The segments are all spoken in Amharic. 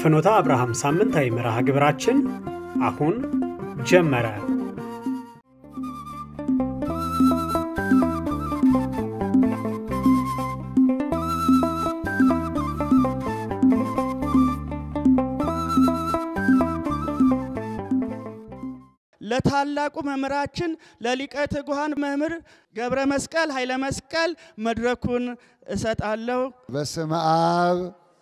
የፍኖተ አብርሃም ሳምንታዊ መርሃ ግብራችን አሁን ጀመረ። ለታላቁ መምህራችን ለሊቀ ትጉሃን መምህር ገብረ መስቀል ኃይለ መስቀል መድረኩን እሰጣለሁ። በስመ አብ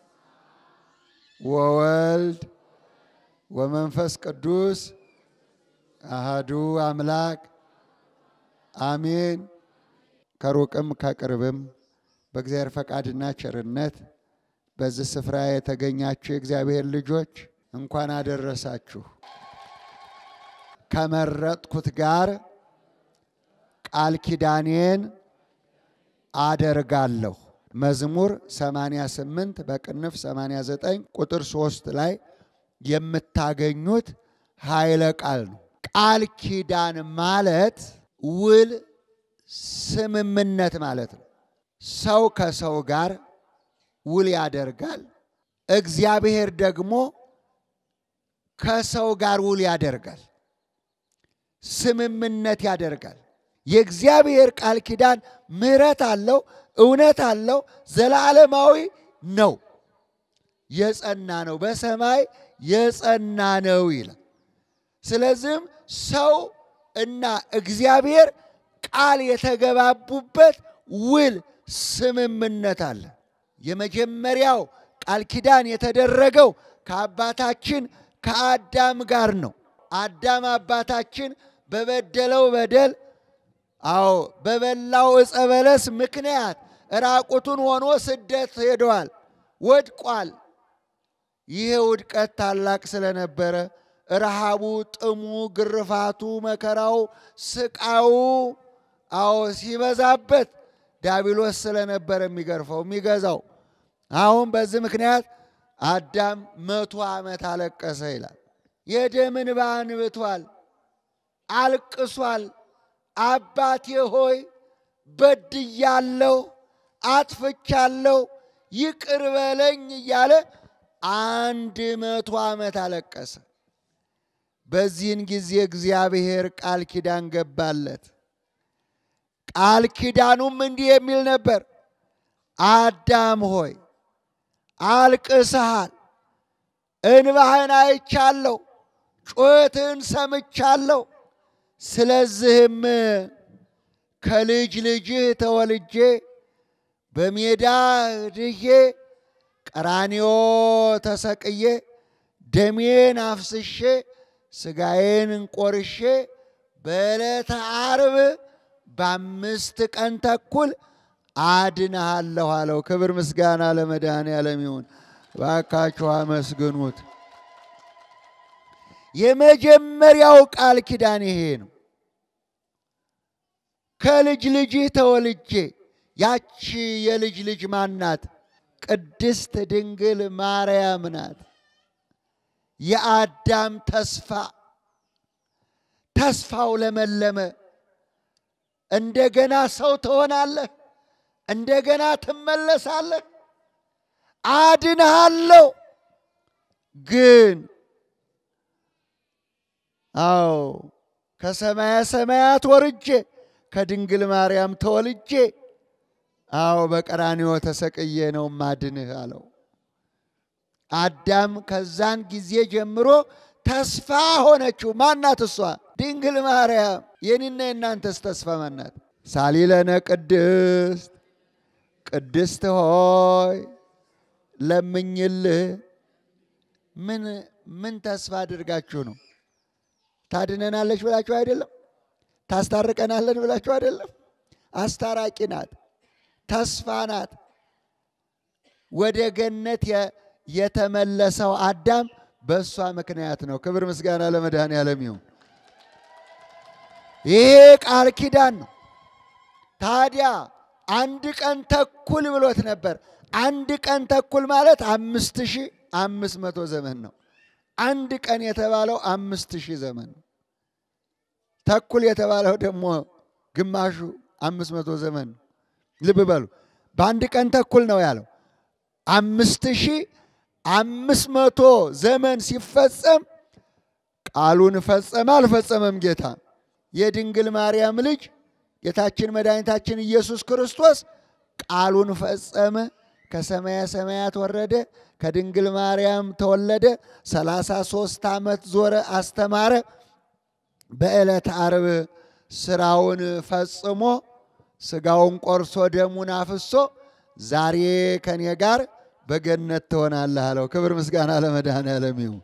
ወወልድ ወመንፈስ ቅዱስ አሃዱ አምላክ አሜን። ከሩቅም ከቅርብም በእግዚአብሔር ፈቃድና ቸርነት በዚህ ስፍራ የተገኛችሁ የእግዚአብሔር ልጆች እንኳን አደረሳችሁ። ከመረጥኩት ጋር ቃል ኪዳኔን አደርጋለሁ። መዝሙር 88 በቅንፍ 89 ቁጥር 3 ላይ የምታገኙት ኃይለ ቃል ነው። ቃል ኪዳን ማለት ውል፣ ስምምነት ማለት ነው። ሰው ከሰው ጋር ውል ያደርጋል። እግዚአብሔር ደግሞ ከሰው ጋር ውል ያደርጋል፣ ስምምነት ያደርጋል። የእግዚአብሔር ቃል ኪዳን ምሕረት አለው፣ እውነት አለው፣ ዘላለማዊ ነው፣ የጸና ነው፣ በሰማይ የጸና ነው ይላል። ስለዚህም ሰው እና እግዚአብሔር ቃል የተገባቡበት ውል ስምምነት አለ። የመጀመሪያው ቃል ኪዳን የተደረገው ከአባታችን ከአዳም ጋር ነው። አዳም አባታችን በበደለው በደል አዎ በበላው ዕፀ በለስ ምክንያት ራቁቱን ሆኖ ስደት ሄደዋል፣ ወድቋል። ይሄ ውድቀት ታላቅ ስለነበረ ረሃቡ፣ ጥሙ፣ ግርፋቱ፣ መከራው፣ ስቃዩ አዎ ሲበዛበት ዲያብሎስ ስለነበረ የሚገርፈው የሚገዛው። አሁን በዚህ ምክንያት አዳም መቶ ዓመት አለቀሰ ይላል። የደም እንባ አንብቷል፣ አልቅሷል። አባቴ ሆይ በድያለሁ፣ አጥፍቻለሁ፣ ይቅር በለኝ እያለ አንድ መቶ ዓመት አለቀሰ። በዚህን ጊዜ እግዚአብሔር ቃል ኪዳን ገባለት። ቃል ኪዳኑም እንዲህ የሚል ነበር፣ አዳም ሆይ አልቅሰሃል፣ እንባህን አይቻለሁ፣ ጩኸትህን ሰምቻለሁ። ስለዚህም ከልጅ ልጅህ ተወልጄ በሜዳ ድዬ ቀራንዮ ተሰቅዬ ደሜን አፍስሼ ስጋዬን እንቆርሼ በዕለተ ዓርብ በአምስት ቀን ተኩል አድንሃለሁ አለው። ክብር ምስጋና ለመድኃኔዓለም ይሁን። ባካችሁ አመስግኑት። የመጀመሪያው ቃል ኪዳን ይሄ ነው። ከልጅ ልጅህ ተወልጄ ያቺ የልጅ ልጅ ማናት? ቅድስት ድንግል ማርያም ናት። የአዳም ተስፋ ተስፋው ለመለመ። እንደገና ሰው ትሆናለህ፣ እንደገና ትመለሳለህ፣ አድንሃለሁ። ግን አዎ ከሰማያ ሰማያት ወርጄ ከድንግል ማርያም ተወልጄ አዎ በቀራንዮ ተሰቅዬ ነው ማድንህ አለው። አዳም ከዛን ጊዜ ጀምሮ ተስፋ ሆነችው። ማናት እሷ? ድንግል ማርያም። የኔና የእናንተስ ተስፋ ማናት? ሳሊለነ ቅድስት ቅድስት ሆይ ለምኝልህ። ምን ምን ተስፋ አድርጋችሁ ነው? ታድነናለች ብላችሁ አይደለም? ታስታርቀናለን ብላችሁ አይደለም? አስታራቂ ናት፣ ተስፋ ናት። ወደ ገነት የተመለሰው አዳም በእሷ ምክንያት ነው። ክብር ምስጋና ለመድኃኔዓለም ይሁን። ይሄ ቃል ኪዳን ነው። ታዲያ አንድ ቀን ተኩል ብሎት ነበር። አንድ ቀን ተኩል ማለት አምስት ሺህ አምስት መቶ ዘመን ነው። አንድ ቀን የተባለው አምስት ሺህ ዘመን ነው። ተኩል የተባለው ደግሞ ግማሹ አምስት መቶ ዘመን ነው። ልብ በሉ። በአንድ ቀን ተኩል ነው ያለው። አምስት ሺህ አምስት መቶ ዘመን ሲፈጸም ቃሉን ፈጸመ አልፈጸመም? ጌታ የድንግል ማርያም ልጅ ጌታችን መድኃኒታችን ኢየሱስ ክርስቶስ ቃሉን ፈጸመ። ከሰማየ ሰማያት ወረደ፣ ከድንግል ማርያም ተወለደ። ሰላሳ ሦስት ዓመት ዞረ፣ አስተማረ። በዕለተ ዓርብ ስራውን ፈጽሞ ስጋውን ቆርሶ ደሙን አፍሶ ዛሬ ከኔ ጋር በገነት ትሆናለህ አለው። ክብር ምስጋና ለመድኃኔዓለም ይሁን።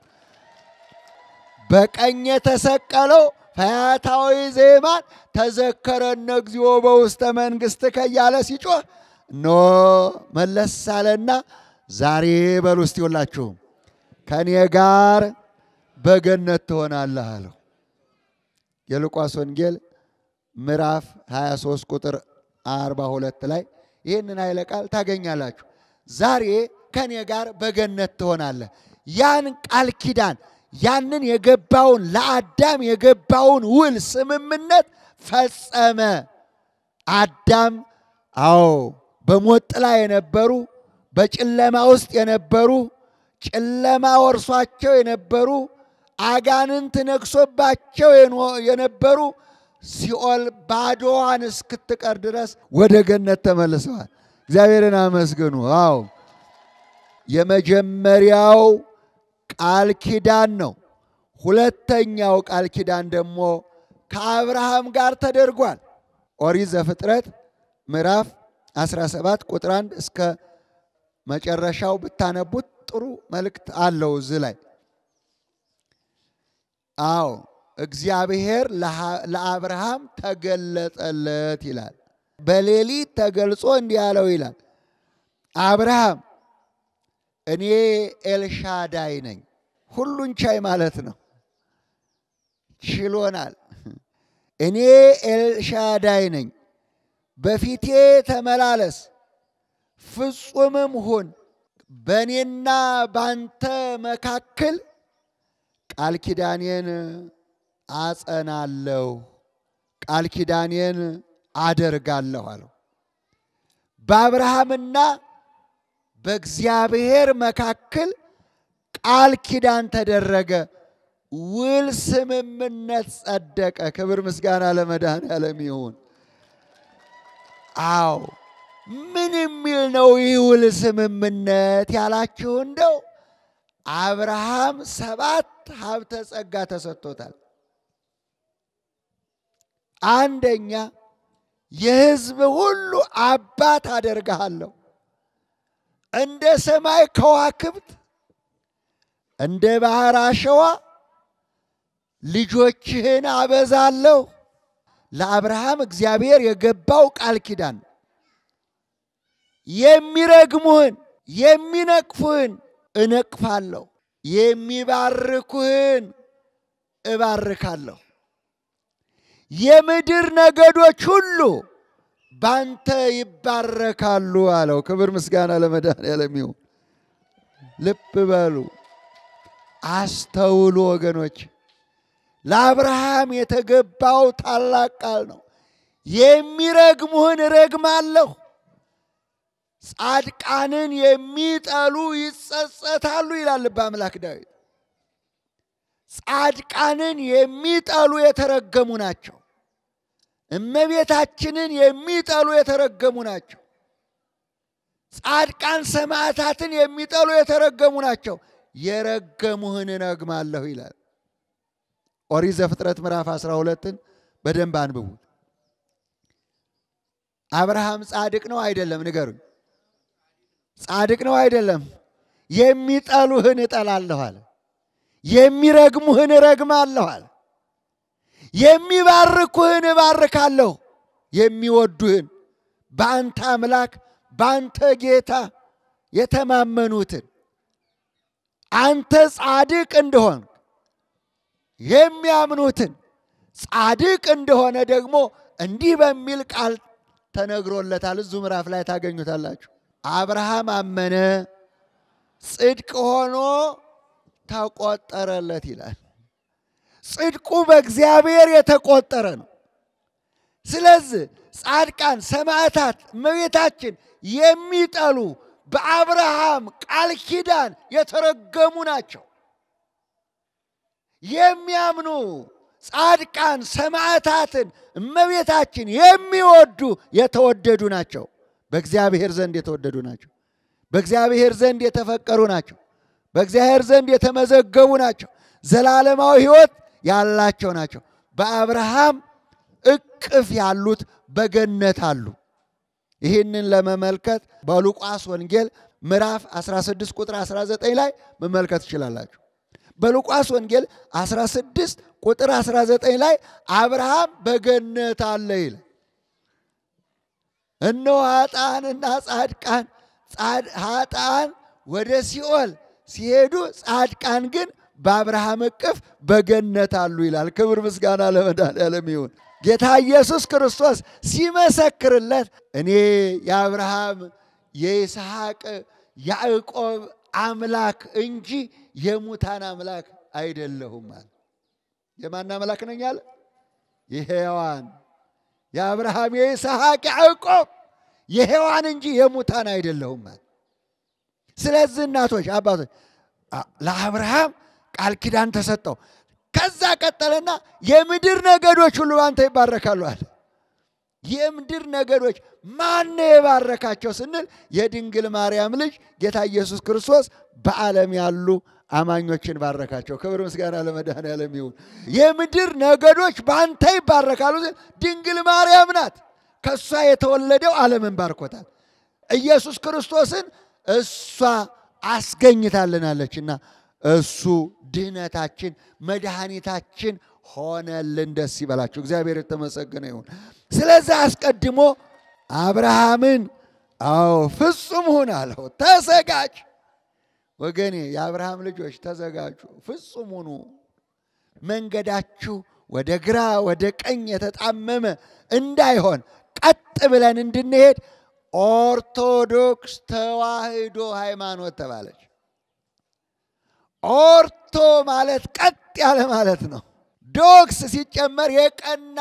በቀኝ የተሰቀለው ፈያታዊ ዜማን ተዘከረነ እግዚኦ በውስተ መንግሥትከ እያለ ሲጮህ ኖ መለስ አለና ዛሬ በሉ እስቲ ሁላችሁም ከእኔ ጋር በገነት ትሆናለህ አለው። የሉቃስ ወንጌል ምዕራፍ 23 ቁጥር 42 ላይ ይህንን ኃይለ ቃል ታገኛላችሁ። ዛሬ ከኔ ጋር በገነት ትሆናለህ። ያን ቃል ኪዳን ያንን የገባውን ለአዳም የገባውን ውል ስምምነት ፈጸመ። አዳም አዎ በሞት ጥላ የነበሩ በጨለማ ውስጥ የነበሩ ጨለማ ወርሷቸው የነበሩ አጋንንት ነግሶባቸው የነበሩ ሲኦል ባዶዋን እስክትቀር ድረስ ወደ ገነት ተመልሰዋል። እግዚአብሔርን አመስግኑ። አዎ የመጀመሪያው ቃል ኪዳን ነው። ሁለተኛው ቃል ኪዳን ደግሞ ከአብርሃም ጋር ተደርጓል። ኦሪት ዘፍጥረት ምዕራፍ 17 ቁጥር 1 እስከ መጨረሻው ብታነቡት ጥሩ መልእክት አለው እዚህ ላይ። አዎ እግዚአብሔር ለአብርሃም ተገለጠለት ይላል። በሌሊት ተገልጾ እንዲህ አለው ይላል፣ አብርሃም እኔ ኤልሻዳይ ነኝ። ሁሉን ቻይ ማለት ነው። ችሎናል። እኔ ኤልሻዳይ ነኝ፣ በፊቴ ተመላለስ፣ ፍጹምም ሁን። በእኔና ባንተ መካከል ቃል ኪዳኔን አጸናለሁ፣ ቃል ኪዳኔን አደርጋለሁ አለው። በአብርሃምና በእግዚአብሔር መካከል ቃል ኪዳን ተደረገ። ውል ስምምነት ጸደቀ። ክብር ምስጋና ለመድኃኔዓለም ይሁን። አዎ ምን የሚል ነው ይህ ውል ስምምነት ያላችሁ እንደው አብርሃም ሰባት ሀብተ ጸጋ ተሰጥቶታል። አንደኛ የሕዝብ ሁሉ አባት አደርግሃለሁ፣ እንደ ሰማይ ከዋክብት እንደ ባህር አሸዋ ልጆችህን አበዛለሁ። ለአብርሃም እግዚአብሔር የገባው ቃል ኪዳን የሚረግሙህን የሚነቅፉህን እነቅፋለሁ፣ የሚባርኩህን እባርካለሁ። የምድር ነገዶች ሁሉ ባንተ ይባረካሉ አለው። ክብር ምስጋና ለመድኃኔዓለም ይሁን። ልብ በሉ፣ አስተውሉ ወገኖች። ለአብርሃም የተገባው ታላቅ ቃል ነው። የሚረግሙህን እረግማለሁ፣ ጻድቃንን የሚጠሉ ይጸጸታሉ ይላል ልበ አምላክ ዳዊት። ጻድቃንን የሚጠሉ የተረገሙ ናቸው። እመቤታችንን የሚጠሉ የተረገሙ ናቸው። ጻድቃን ሰማዕታትን የሚጠሉ የተረገሙ ናቸው። የረገሙህን እረግማለሁ ይላል። ኦሪት ዘፍጥረት ምዕራፍ 12ን በደንብ አንብቡት። አብርሃም ጻድቅ ነው አይደለም? ንገሩኝ። ጻድቅ ነው አይደለም? የሚጠሉህን እጠላለሁ አለ። የሚረግሙህን እረግማለሁ አለ። የሚባርኩህን እባርካለሁ። የሚወዱህን በአንተ አምላክ በአንተ ጌታ የተማመኑትን አንተ ጻድቅ እንደሆን የሚያምኑትን ጻድቅ እንደሆነ ደግሞ እንዲህ በሚል ቃል ተነግሮለታል። እዙ ምዕራፍ ላይ ታገኙታላችሁ። አብርሃም አመነ፣ ጽድቅ ሆኖ ተቆጠረለት ይላል። ጽድቁ በእግዚአብሔር የተቆጠረ ነው። ስለዚህ ጻድቃን፣ ሰማዕታት፣ እመቤታችን የሚጠሉ በአብርሃም ቃል ኪዳን የተረገሙ ናቸው። የሚያምኑ ጻድቃን ሰማዕታትን እመቤታችን የሚወዱ የተወደዱ ናቸው። በእግዚአብሔር ዘንድ የተወደዱ ናቸው። በእግዚአብሔር ዘንድ የተፈቀሩ ናቸው። በእግዚአብሔር ዘንድ የተመዘገቡ ናቸው። ዘላለማዊ ሕይወት ያላቸው ናቸው። በአብርሃም እቅፍ ያሉት በገነት አሉ። ይህንን ለመመልከት በሉቃስ ወንጌል ምዕራፍ 16 ቁጥር 19 ላይ መመልከት ትችላላችሁ። በሉቃስ ወንጌል 16 ቁጥር 19 ላይ አብርሃም በገነት አለ ይላል። እነሆ ኃጥአንና ጻድቃን ኃጥአን ወደ ሲኦል ሲሄዱ ጻድቃን ግን በአብርሃም እቅፍ በገነት አሉ ይላል። ክብር ምስጋና ለመድኃኔዓለም ይሁን። ጌታ ኢየሱስ ክርስቶስ ሲመሰክርለት እኔ የአብርሃም የይስሐቅ ያዕቆብ አምላክ እንጂ የሙታን አምላክ አይደለሁም አለ። የማን አምላክ ነኝ አለ? የሔዋን የአብርሃም የይስሐቅ ያዕቆብ የሔዋን እንጂ የሙታን አይደለሁም አለ። ስለዚህ እናቶች፣ አባቶች ለአብርሃም ቃል ኪዳን ተሰጠው። ከዛ ቀጠለና የምድር ነገዶች ሁሉ አንተ ይባረካሉ አለ። የምድር ነገዶች ማን የባረካቸው ስንል የድንግል ማርያም ልጅ ጌታ ኢየሱስ ክርስቶስ በዓለም ያሉ አማኞችን ባረካቸው። ክብር ምስጋና ለመድኃኔዓለም ይሁን። የምድር ነገዶች በአንተ ይባረካሉ። ድንግል ማርያም ናት። ከእሷ የተወለደው ዓለምን ባርኮታል። ኢየሱስ ክርስቶስን እሷ አስገኝታልናለችና እሱ ድህነታችን መድኃኒታችን ሆነልን። ደስ ይበላችሁ። እግዚአብሔር የተመሰገነ ይሁን። ስለዚህ አስቀድሞ አብርሃምን አዎ ፍጹም ሁን አለው። ተዘጋጅ ወገኔ፣ የአብርሃም ልጆች ተዘጋጁ፣ ፍጹም ሁኑ። መንገዳችሁ ወደ ግራ ወደ ቀኝ የተጣመመ እንዳይሆን ቀጥ ብለን እንድንሄድ ኦርቶዶክስ ተዋህዶ ሃይማኖት ተባለች። ኦርቶ ማለት ቀጥ ያለ ማለት ነው። ዶክስ ሲጨመር የቀና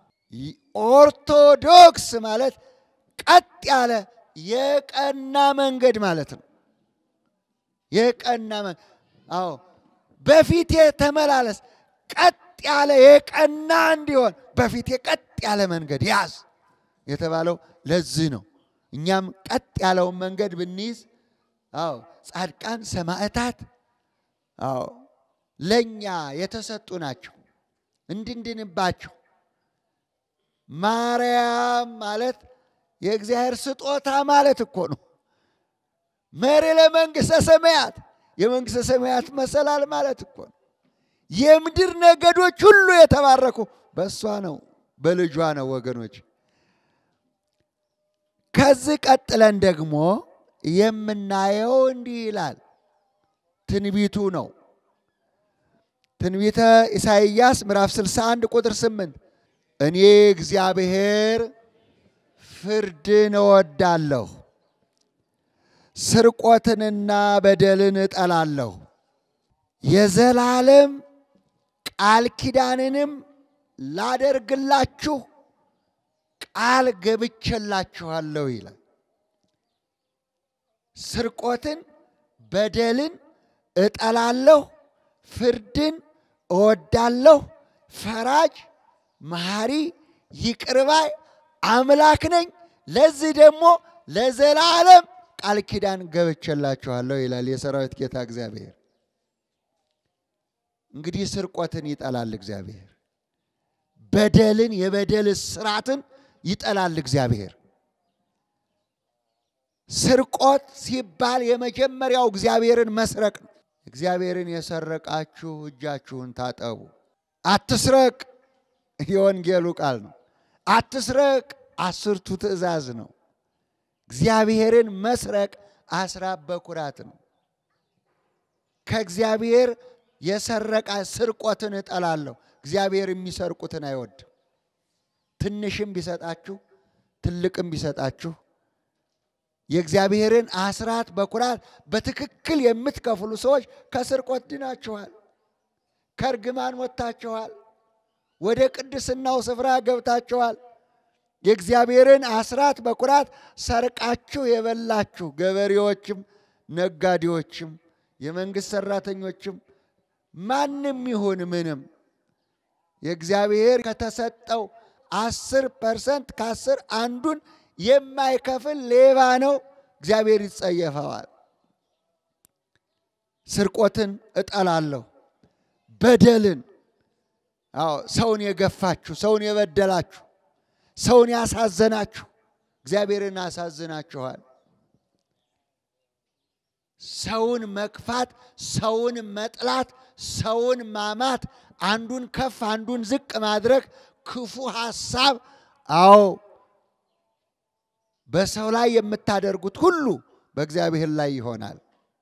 ኦርቶዶክስ ማለት ቀጥ ያለ የቀና መንገድ ማለት ነው። የቀና አዎ፣ በፊቴ ተመላለስ፣ ቀጥ ያለ የቀና እንዲሆን በፊቴ ቀጥ ያለ መንገድ ያዝ የተባለው ለዚህ ነው። እኛም ቀጥ ያለውን መንገድ ብንይዝ፣ አዎ ጻድቃን ሰማዕታት አዎ ለእኛ የተሰጡ ናቸው እንድንድንባቸው። ማርያም ማለት የእግዚአብሔር ስጦታ ማለት እኮ ነው። መሪ ለመንግሥተ ሰማያት የመንግሥተ ሰማያት መሰላል ማለት እኮ ነው። የምድር ነገዶች ሁሉ የተባረኩ በእሷ ነው፣ በልጇ ነው ወገኖች። ከዚህ ቀጥለን ደግሞ የምናየው እንዲህ ይላል። ትንቢቱ ነው። ትንቢተ ኢሳይያስ ምዕራፍ 61 ቁጥር 8 እኔ እግዚአብሔር ፍርድን እወዳለሁ፣ ስርቆትንና በደልን እጠላለሁ፣ የዘላለም ቃል ኪዳንንም ላደርግላችሁ ቃል ገብቼላችኋለሁ ይላል። ስርቆትን በደልን እጠላለሁ፣ ፍርድን እወዳለሁ፣ ፈራጅ መሐሪ ይቅርባይ አምላክ ነኝ። ለዚህ ደግሞ ለዘላለም ቃል ኪዳን ገብቼላችኋለሁ ይላል የሰራዊት ጌታ እግዚአብሔር። እንግዲህ ስርቆትን ይጠላል እግዚአብሔር። በደልን የበደል ስራትን ይጠላል እግዚአብሔር። ስርቆት ሲባል የመጀመሪያው እግዚአብሔርን መስረቅ ነው። እግዚአብሔርን የሰረቃችሁ እጃችሁን ታጠቡ። አትስረቅ የወንጌሉ ቃል ነው። አትስረቅ አስርቱ ትእዛዝ ነው። እግዚአብሔርን መስረቅ አስራት በኩራት ነው። ከእግዚአብሔር የሰረቃ ስርቆትን እጠላለሁ። እግዚአብሔር የሚሰርቁትን አይወድም። ትንሽም ቢሰጣችሁ ትልቅም ቢሰጣችሁ የእግዚአብሔርን አስራት በኩራት በትክክል የምትከፍሉ ሰዎች ከስርቆት ድናችኋል፣ ከእርግማን ወጥታችኋል፣ ወደ ቅድስናው ስፍራ ገብታችኋል። የእግዚአብሔርን አስራት በኩራት ሰርቃችሁ የበላችሁ ገበሬዎችም፣ ነጋዴዎችም፣ የመንግስት ሰራተኞችም ማንም ይሁን ምንም የእግዚአብሔር ከተሰጠው አስር ፐርሰንት ከአስር አንዱን የማይከፍል ሌባ ነው፣ እግዚአብሔር ይጸየፈዋል። ስርቆትን እጠላለሁ፣ በደልን አዎ ሰውን የገፋችሁ፣ ሰውን የበደላችሁ፣ ሰውን ያሳዘናችሁ እግዚአብሔርን አሳዝናችኋል። ሰውን መክፋት፣ ሰውን መጥላት፣ ሰውን ማማት፣ አንዱን ከፍ አንዱን ዝቅ ማድረግ ክፉ ሐሳብ፣ አዎ በሰው ላይ የምታደርጉት ሁሉ በእግዚአብሔር ላይ ይሆናል።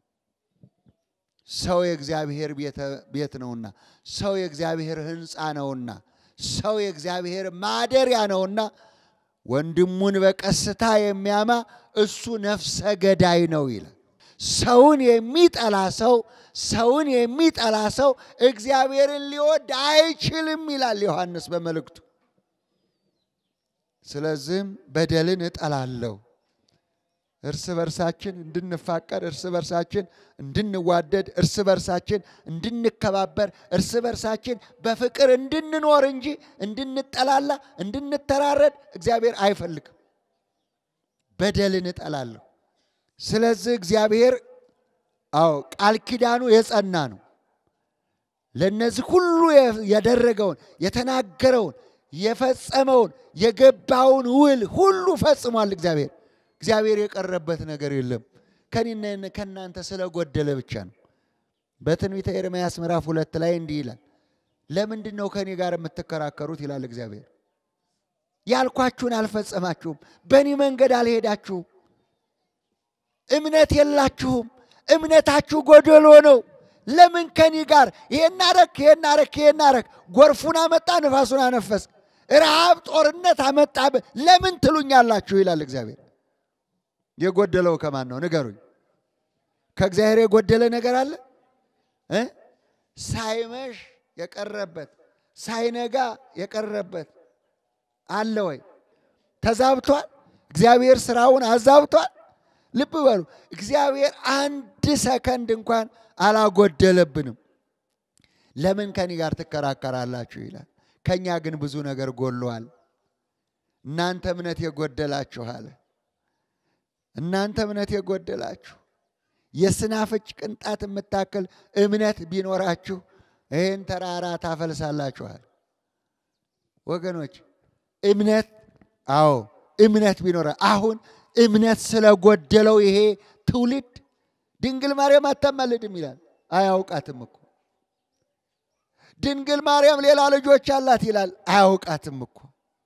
ሰው የእግዚአብሔር ቤት ነውና፣ ሰው የእግዚአብሔር ሕንፃ ነውና፣ ሰው የእግዚአብሔር ማደሪያ ነውና ወንድሙን በቀስታ የሚያማ እሱ ነፍሰ ገዳይ ነው ይላል። ሰውን የሚጠላ ሰው ሰውን የሚጠላ ሰው እግዚአብሔርን ሊወድ አይችልም ይላል ዮሐንስ በመልእክቱ። ስለዚህም በደልን እጠላለሁ እርስ በርሳችን እንድንፋቀር፣ እርስ በርሳችን እንድንዋደድ፣ እርስ በርሳችን እንድንከባበር፣ እርስ በርሳችን በፍቅር እንድንኖር እንጂ እንድንጠላላ፣ እንድንተራረድ እግዚአብሔር አይፈልግም። በደልን እጠላለሁ። ስለዚህ እግዚአብሔር አዎ ቃል ኪዳኑ የጸና ነው። ለእነዚህ ሁሉ ያደረገውን የተናገረውን የፈጸመውን የገባውን ውል ሁሉ ፈጽሟል እግዚአብሔር እግዚአብሔር የቀረበት ነገር የለም። ከኔና ከእናንተ ስለጎደለ ብቻ ነው። በትንቢተ ኤርምያስ ምዕራፍ ሁለት ላይ እንዲህ ይላል፣ ለምንድን ነው ከኔ ጋር የምትከራከሩት? ይላል እግዚአብሔር። ያልኳችሁን አልፈጸማችሁም፣ በእኔ መንገድ አልሄዳችሁም፣ እምነት የላችሁም፣ እምነታችሁ ጎደሎ ነው። ለምን ከኔ ጋር ይሄን አረክ፣ ይሄን አረክ፣ ይሄን አረክ፣ ጎርፉን አመጣ፣ ንፋሱን አነፈስ፣ ረሃብ፣ ጦርነት አመጣ፣ ለምን ትሉኛላችሁ? ይላል እግዚአብሔር። የጎደለው ከማን ነው ንገሩኝ። ከእግዚአብሔር የጎደለ ነገር አለ እ ሳይመሽ የቀረበት ሳይነጋ የቀረበት አለ ወይ? ተዛብቷል። እግዚአብሔር ስራውን አዛብቷል። ልብ በሉ፣ እግዚአብሔር አንድ ሰከንድ እንኳን አላጎደለብንም። ለምን ከኔ ጋር ትከራከራላችሁ ይላል። ከእኛ ግን ብዙ ነገር ጎሏል። እናንተ እምነት የጎደላችሁ አለ እናንተ እምነት የጎደላችሁ የስናፍጭ ቅንጣት የምታክል እምነት ቢኖራችሁ ይህን ተራራ ታፈልሳላችኋል። ወገኖች እምነት አዎ እምነት ቢኖረ አሁን እምነት ስለጎደለው ይሄ ትውልድ ድንግል ማርያም አታማልድም ይላል። አያውቃትም እኮ ድንግል ማርያም ሌላ ልጆች አላት ይላል። አያውቃትም እኮ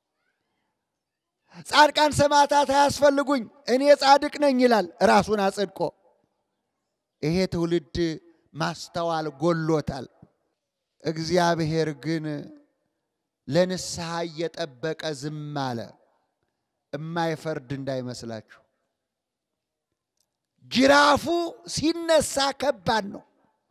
ጻድቃን ሰማዕታት አያስፈልጉኝ እኔ ጻድቅ ነኝ ይላል ራሱን አጽድቆ። ይሄ ትውልድ ማስተዋል ጎሎታል። እግዚአብሔር ግን ለንስሐ እየጠበቀ ዝም አለ። እማይፈርድ እንዳይመስላችሁ። ጅራፉ ሲነሳ ከባድ ነው።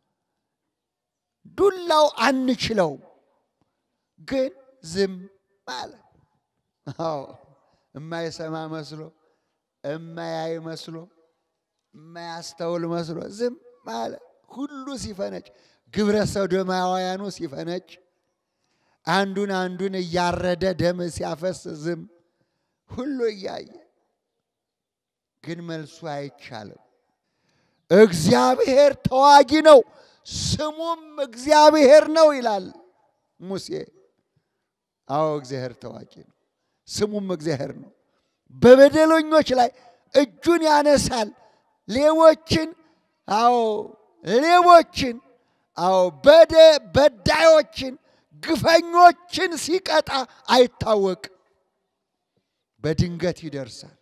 ዱላው አንችለውም፣ ግን ዝም አለ። አዎ እማይሰማ መስሎ እማያይ መስሎ እማያስተውል መስሎ ዝም አለ። ሁሉ ሲፈነጭ፣ ግብረ ሰዶማውያኑ ሲፈነጭ፣ አንዱን አንዱን እያረደ ደም ሲያፈስ ዝም ሁሉ እያየ ግን መልሱ አይቻልም። እግዚአብሔር ተዋጊ ነው፣ ስሙም እግዚአብሔር ነው ይላል ሙሴ። አዎ እግዚአብሔር ተዋጊ ነው፣ ስሙም እግዚአብሔር ነው። በበደለኞች ላይ እጁን ያነሳል። ሌቦችን አዎ ሌቦችን አዎ በደ በዳዮችን ግፈኞችን ሲቀጣ አይታወቅም። በድንገት ይደርሳል።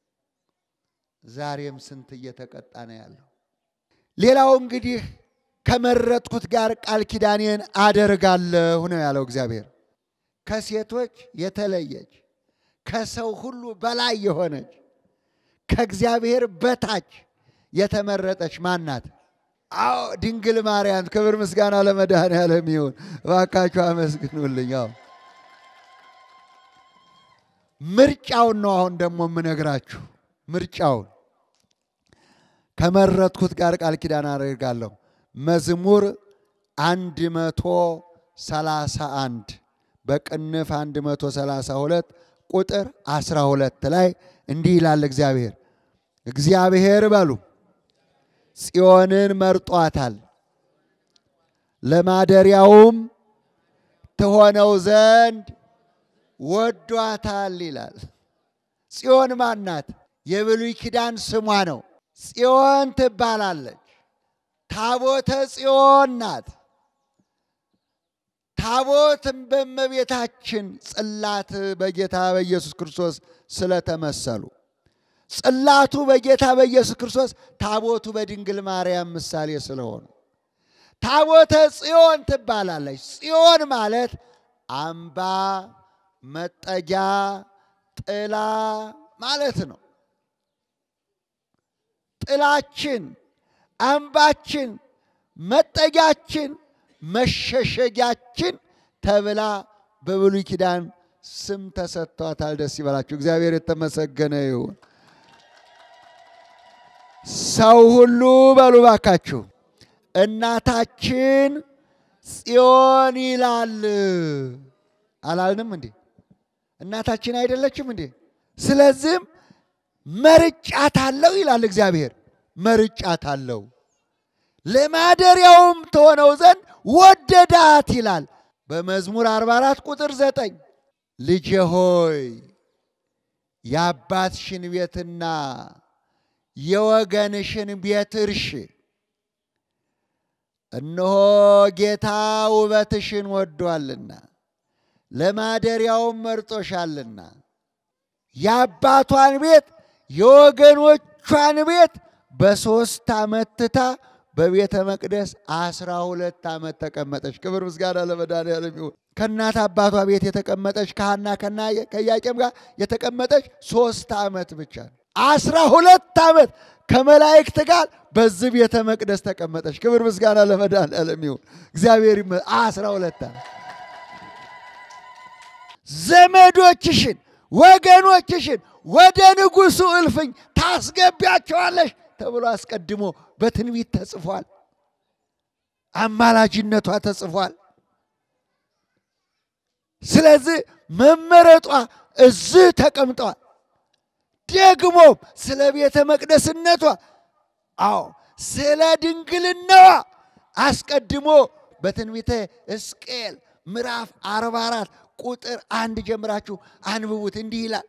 ዛሬም ስንት እየተቀጣ ነው ያለው። ሌላው እንግዲህ ከመረጥኩት ጋር ቃል ኪዳኔን አደርጋለሁ ነው ያለው እግዚአብሔር። ከሴቶች የተለየች ከሰው ሁሉ በላይ የሆነች ከእግዚአብሔር በታች የተመረጠች ማናት? አዎ ድንግል ማርያም። ክብር ምስጋና ለመድኃኔዓለም ይሁን። እባካችሁ አመስግኑልኝ። አዎ ምርጫውን ነው አሁን ደግሞ የምነግራችሁ። ምርጫውን ከመረጥኩት ጋር ቃል ኪዳን አደርጋለሁ። መዝሙር አንድ መቶ ሰላሳ አንድ በቅንፍ አንድ መቶ ሰላሳ ሁለት ቁጥር አስራ ሁለት ላይ እንዲህ ይላል እግዚአብሔር እግዚአብሔር በሉ ጽዮንን መርጧታል ለማደሪያውም ትሆነው ዘንድ ወዷታል ይላል። ጽዮን ማናት? የብሉይ ኪዳን ስሟ ነው። ጽዮን ትባላለች። ታቦተ ጽዮን ናት። ታቦትም በእመቤታችን ጽላት በጌታ በኢየሱስ ክርስቶስ ስለተመሰሉ ጽላቱ በጌታ በኢየሱስ ክርስቶስ ታቦቱ በድንግል ማርያም ምሳሌ ስለሆኑ ታቦተ ጽዮን ትባላለች። ጽዮን ማለት አምባ፣ መጠጊያ፣ ጥላ ማለት ነው። ጥላችን፣ አምባችን፣ መጠጊያችን፣ መሸሸጊያችን ተብላ በብሉይ ኪዳን ስም ተሰጥቷታል። ደስ ይበላችሁ። እግዚአብሔር የተመሰገነ ይሁን። ሰው ሁሉ በሉ ባካችሁ እናታችን ጽዮን ይላል አላልንም እንዴ? እናታችን አይደለችም እንዴ? ስለዚህም መርጫታለሁ ይላል እግዚአብሔር። መርጫታለሁ ለማደሪያውም ትሆነው ዘንድ ወደዳት ይላል በመዝሙር 44 ቁጥር 9 ልጄ ሆይ የአባትሽን ቤትና የወገንሽን ቤት እርሽ እነሆ ጌታ ውበትሽን ወዷልና ለማደሪያውም መርጦሻልና የአባቷን ቤት የወገኖቿን ቤት በሦስት ዓመት ትታ በቤተ መቅደስ አስራ ሁለት ዓመት ተቀመጠች። ክብር ምስጋና ለመድኃኒዓለም ይሁን። ከእናት አባቷ ቤት የተቀመጠች ከሐና ከና ከኢያቄም ጋር የተቀመጠች ሦስት ዓመት ብቻ ነው። አስራ ሁለት ዓመት ከመላእክት ጋር በዚህ ቤተ መቅደስ ተቀመጠች። ክብር ምስጋና ለመድኃኒዓለም ይሁን። እግዚአብሔር ይመ አስራ ሁለት ዓመት ዘመዶችሽን ወገኖችሽን ወደ ንጉሡ እልፍኝ ታስገቢያቸዋለሽ ተብሎ አስቀድሞ በትንቢት ተጽፏል። አማላጅነቷ ተጽፏል። ስለዚህ መመረጧ እዚህ ተቀምጠዋል። ደግሞም ስለ ቤተ መቅደስነቷ አዎ ስለ ድንግልናዋ አስቀድሞ በትንቢተ ሕዝቅኤል ምዕራፍ 44 ቁጥር አንድ ጀምራችሁ አንብቡት። እንዲህ ይላል፣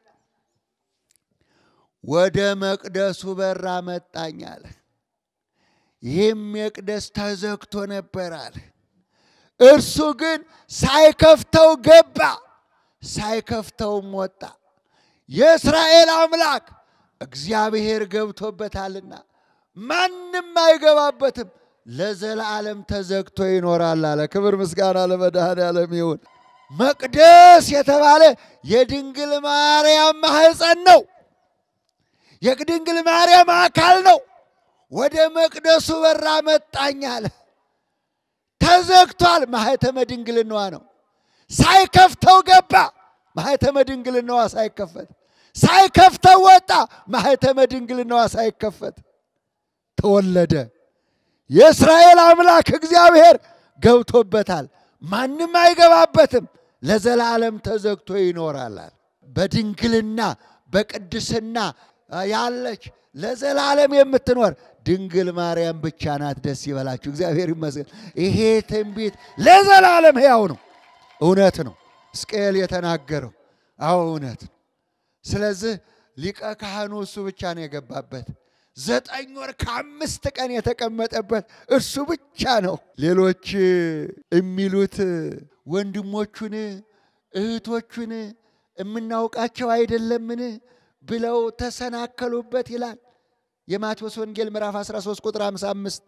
ወደ መቅደሱ በር አመጣኝ አለ። ይህም መቅደስ ተዘግቶ ነበር አለ። እርሱ ግን ሳይከፍተው ገባ፣ ሳይከፍተውም ወጣ። የእስራኤል አምላክ እግዚአብሔር ገብቶበታልና ማንም አይገባበትም፣ ለዘላለም ተዘግቶ ይኖራል አለ። ክብር ምስጋና ለመድኃኔዓለም ይሁን። መቅደስ የተባለ የድንግል ማርያም ማህፀን ነው። የድንግል ማርያም አካል ነው። ወደ መቅደሱ በር አመጣኝ አለ። ተዘግቷል። ማህተመ ድንግልናዋ ነው። ሳይከፍተው ገባ። ማህተመ ድንግልናዋ ሳይከፈት፣ ሳይከፍተው ወጣ። ማህተመ ድንግልናዋ ሳይከፈት ተወለደ። የእስራኤል አምላክ እግዚአብሔር ገብቶበታል። ማንም አይገባበትም፣ ለዘላለም ተዘግቶ ይኖራል። በድንግልና በቅድስና ያለች ለዘላለም የምትኖር ድንግል ማርያም ብቻ ናት። ደስ ይበላችሁ፣ እግዚአብሔር ይመስገን። ይሄ ትንቢት ለዘላለም ሕያው ነው፣ እውነት ነው። ሕዝቅኤል የተናገረው አዎ እውነት ነው። ስለዚህ ሊቀ ካህኑ እሱ ብቻ ነው የገባበት። ዘጠኝ ወር ከአምስት ቀን የተቀመጠበት እርሱ ብቻ ነው። ሌሎች የሚሉት ወንድሞቹን እህቶቹን የምናውቃቸው አይደለምን ብለው ተሰናከሉበት ይላል የማቴዎስ ወንጌል ምዕራፍ 13 ቁጥር 55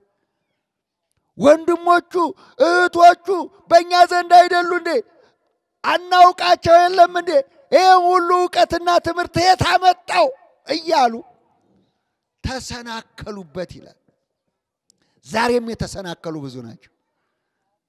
ወንድሞቹ እህቶቹ በእኛ ዘንድ አይደሉ እንዴ? አናውቃቸው የለም እንዴ? ይህም ሁሉ እውቀትና ትምህርት የት አመጣው እያሉ ተሰናከሉበት ይላል። ዛሬም የተሰናከሉ ብዙ ናቸው።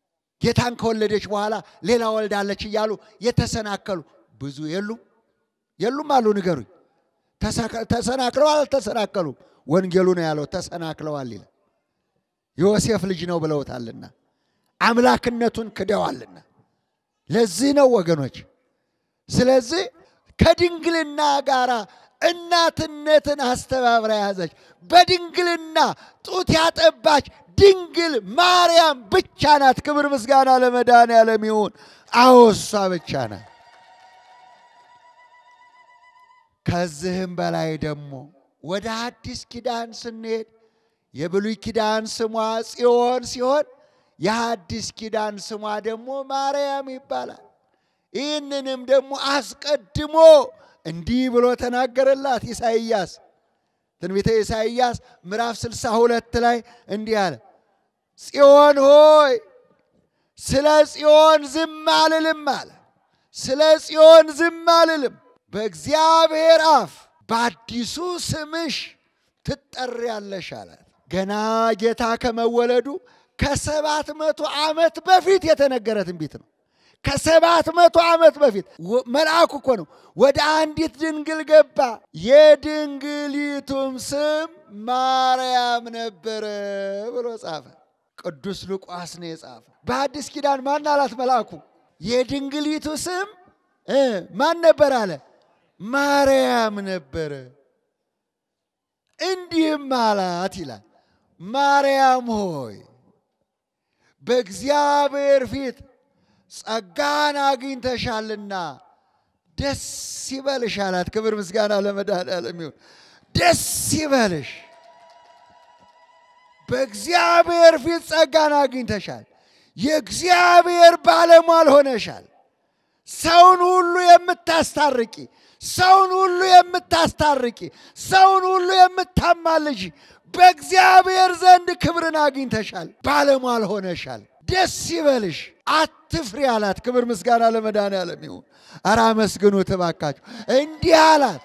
ጌታን ከወለደች በኋላ ሌላ ወልዳለች እያሉ የተሰናከሉ ብዙ የሉም የሉም አሉ ንገሩኝ። ተሰናክለዋል አልተሰናከሉም? ወንጌሉ ነው ያለው ተሰናክለዋል ይላል። ዮሴፍ ልጅ ነው ብለውታልና አምላክነቱን ክደዋልና። ለዚህ ነው ወገኖች። ስለዚህ ከድንግልና ጋር እናትነትን አስተባብራ ያዘች። በድንግልና ጡት ያጠባች ድንግል ማርያም ብቻ ናት። ክብር ምስጋና ለመድኃኔዓለም ይሁን። አዎ እሷ ብቻ ናት። ከዚህም በላይ ደግሞ ወደ አዲስ ኪዳን ስንሄድ የብሉይ ኪዳን ስሟ ጽዮን ሲሆን የአዲስ ኪዳን ስሟ ደግሞ ማርያም ይባላል። ይህንንም ደግሞ አስቀድሞ እንዲህ ብሎ ተናገረላት ኢሳይያስ ትንቢተ ኢሳይያስ ምዕራፍ ስልሳ ሁለት ላይ እንዲህ አለ፣ ጽዮን ሆይ ስለ ጽዮን ዝም አልልም አለ። ስለ ጽዮን ዝም አልልም፣ በእግዚአብሔር አፍ በአዲሱ ስምሽ ትጠሪያለሽ አላት። ገና ጌታ ከመወለዱ ከሰባት መቶ ዓመት በፊት የተነገረ ትንቢት ነው። ከሰባት መቶ ዓመት በፊት መልአኩ እኮ ነው ወደ አንዲት ድንግል ገባ። የድንግሊቱም ስም ማርያም ነበረ ብሎ ጻፈ። ቅዱስ ሉቃስ ነው የጻፈ። በአዲስ ኪዳን ማን አላት መልአኩ? የድንግሊቱ ስም ማን ነበር አለ? ማርያም ነበረ። እንዲህም አላት ይላል፣ ማርያም ሆይ በእግዚአብሔር ፊት ጸጋን አግኝተሻልና ደስ ይበልሽ አላት። ክብር ምስጋና ለመድኃኔዓለም ይሁን። ደስ ይበልሽ፣ በእግዚአብሔር ፊት ጸጋን አግኝተሻል። የእግዚአብሔር ባለሟል ሆነሻል። ሰውን ሁሉ የምታስታርቂ፣ ሰውን ሁሉ የምታስታርቂ፣ ሰውን ሁሉ የምታማልጅ በእግዚአብሔር ዘንድ ክብርን አግኝተሻል። ባለሟል ሆነሻል። ደስ ይበልሽ አትፍሪ አላት። ክብር ምስጋና ለመድኃኔዓለም ይሁን። ኧረ አመስግኑት እባካችሁ። እንዲህ አላት።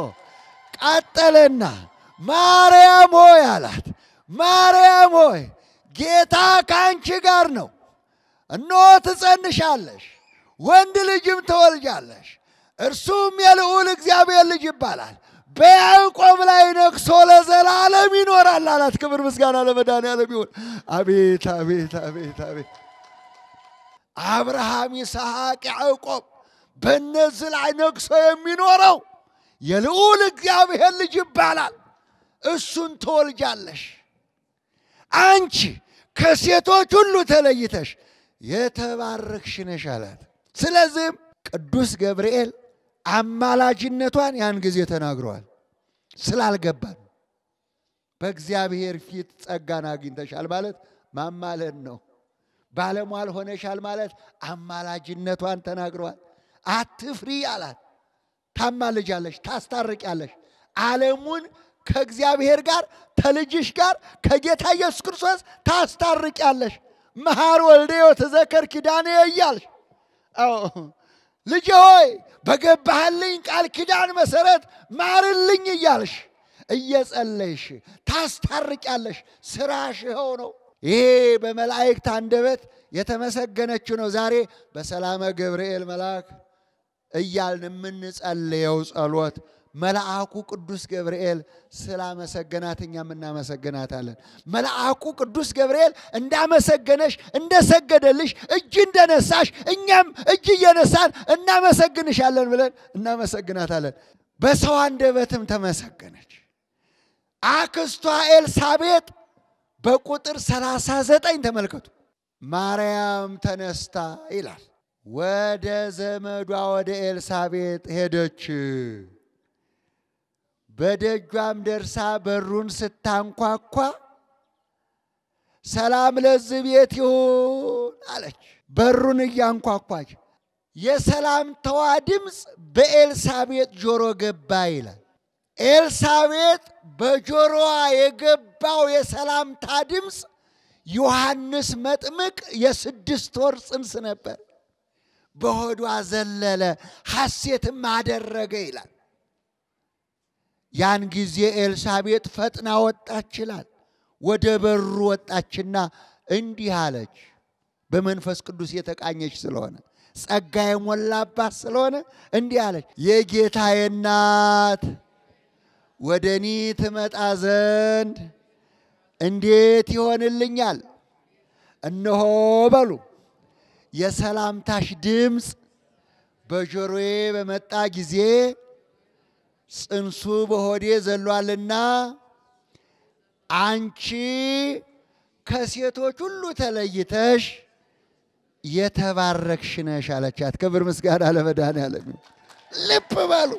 ቀጠለና ማርያም ሆይ አላት። ማርያም ሆይ ጌታ ከአንቺ ጋር ነው። እነሆ ትጸንሻለሽ፣ ወንድ ልጅም ትወልጃለሽ፣ እርሱም የልዑል እግዚአብሔር ልጅ ይባላል በያዕቆብ ላይ ነግሶ ለዘላለም ይኖራል አላት። ክብር ምስጋና ለመድኃኔዓለም ይሁን። አቤት አቤት አቤት አቤት! አብርሃም፣ ይስሐቅ፣ ያዕቆብ በእነዚህ ላይ ነግሶ የሚኖረው የልዑል እግዚአብሔር ልጅ ይባላል። እሱን ትወልጃለሽ። አንቺ ከሴቶች ሁሉ ተለይተሽ የተባረክሽ ነሽ አላት። ስለዚህም ቅዱስ ገብርኤል አማላጅነቷን ያን ጊዜ ተናግረዋል። ስላልገባን በእግዚአብሔር ፊት ጸጋን አግኝተሻል ማለት ማማለድ ነው። ባለሟል ሆነሻል ማለት አማላጅነቷን ተናግረዋል። አትፍሪ አላት። ታማልጃለሽ፣ ታስታርቂያለሽ ዓለሙን ከእግዚአብሔር ጋር ከልጅሽ ጋር ከጌታ ኢየሱስ ክርስቶስ ታስታርቂያለሽ። መሐር ወልዴዮ ተዘከር ኪዳኔ እያልሽ አዎ ልጅ ሆይ በገባህልኝ ቃል ኪዳን መሰረት ማርልኝ እያልሽ እየጸለይሽ ታስታርቂያለሽ። ስራሽ ይኸው ነው። ይሄ በመላእክት አንደበት የተመሰገነችው ነው። ዛሬ በሰላመ ገብርኤል መልአክ እያልን የምንጸልየው ጸሎት መልአኩ ቅዱስ ገብርኤል ስላመሰገናት እኛም እናመሰግናታለን። መልአኩ ቅዱስ ገብርኤል እንዳመሰገነሽ እንደሰገደልሽ እጅ እንደነሳሽ እኛም እጅ እየነሳን እናመሰግንሻለን ብለን እናመሰግናታለን። በሰው አንደበትም ተመሰገነች። አክስቷ ኤልሳቤጥ በቁጥር ሰላሳ ዘጠኝ ተመልከቱ። ማርያም ተነስታ ይላል ወደ ዘመዷ ወደ ኤልሳቤጥ ሄደች። በደጇም ደርሳ በሩን ስታንኳኳ ሰላም ለዚህ ቤት ይሁን አለች። በሩን እያንኳኳች የሰላምታዋ ድምፅ በኤልሳቤጥ ጆሮ ገባ ይላል። ኤልሳቤጥ በጆሮዋ የገባው የሰላምታ ድምፅ ዮሐንስ መጥምቅ የስድስት ወር ጽንስ ነበር። በሆዷ ዘለለ፣ ሐሴትም አደረገ ይላል። ያን ጊዜ ኤልሳቤጥ ፈጥና ወጣች ይላል። ወደ በሩ ወጣችና እንዲህ አለች፣ በመንፈስ ቅዱስ የተቃኘች ስለሆነ ጸጋ የሞላባት ስለሆነ እንዲህ አለች፣ የጌታዬ እናት ወደ እኔ ትመጣ ዘንድ እንዴት ይሆንልኛል? እነሆ በሉ የሰላምታሽ ድምፅ በጆሮዬ በመጣ ጊዜ ጽንሱ በሆዴ ዘሏልና አንቺ ከሴቶች ሁሉ ተለይተሽ የተባረክሽ ነሽ አለቻት። ክብር ምስጋና ለመድኃኔዓለም ይሁን። ልብ በሉ።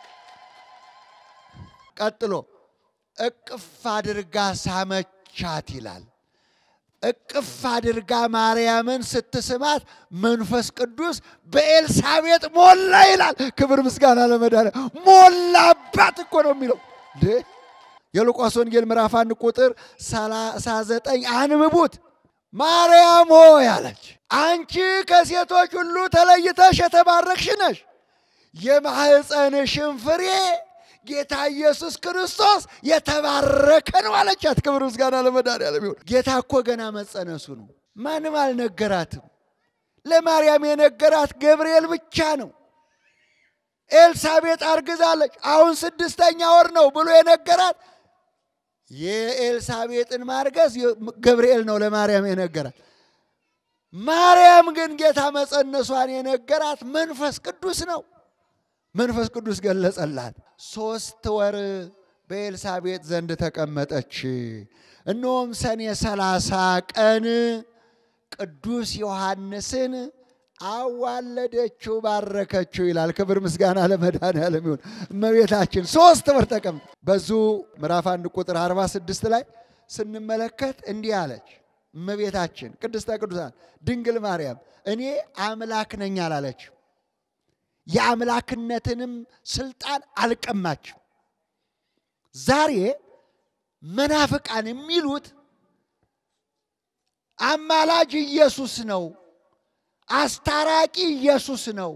ቀጥሎ እቅፍ አድርጋ ሳመቻት ይላል። እቅፍ አድርጋ ማርያምን ስትስማት መንፈስ ቅዱስ በኤልሳቤጥ ሞላ ይላል። ክብር ምስጋና ለመድኃኔዓለም ሞላባት እኮ ነው የሚለው እንዴ! የሉቃስ ወንጌል ምዕራፍ አንድ ቁጥር 39 አንብቡት። ማርያም ሆይ አለች፣ አንቺ ከሴቶች ሁሉ ተለይተሽ የተባረክሽ ነሽ፣ የማኅፀንሽን ፍሬ ጌታ ኢየሱስ ክርስቶስ የተባረከ ነው አለቻት። ክብር ምስጋና ለመድኃኔዓለም ይሁን። ጌታ እኮ ገና መጸነሱ ነው። ማንም አልነገራትም። ለማርያም የነገራት ገብርኤል ብቻ ነው። ኤልሳቤጥ አርግዛለች፣ አሁን ስድስተኛ ወር ነው ብሎ የነገራት የኤልሳቤጥን ማርገዝ ገብርኤል ነው ለማርያም የነገራት። ማርያም ግን ጌታ መጸነሷን የነገራት መንፈስ ቅዱስ ነው። መንፈስ ቅዱስ ገለጸላት። ሶስት ወር በኤልሳቤጥ ዘንድ ተቀመጠች። እነሆም ሰኔ ሰላሳ ቀን ቅዱስ ዮሐንስን አዋለደችው፣ ባረከችው ይላል። ክብር ምስጋና ለመድኃኔዓለም ይሁን። እመቤታችን ሶስት ወር ተቀምጥ በዙ ምዕራፍ አንድ ቁጥር 46 ላይ ስንመለከት እንዲህ አለች እመቤታችን ቅድስተ ቅዱሳን ድንግል ማርያም እኔ አምላክ ነኝ አላለችም። የአምላክነትንም ስልጣን አልቀማችም። ዛሬ መናፍቃን የሚሉት አማላጅ ኢየሱስ ነው፣ አስታራቂ ኢየሱስ ነው፣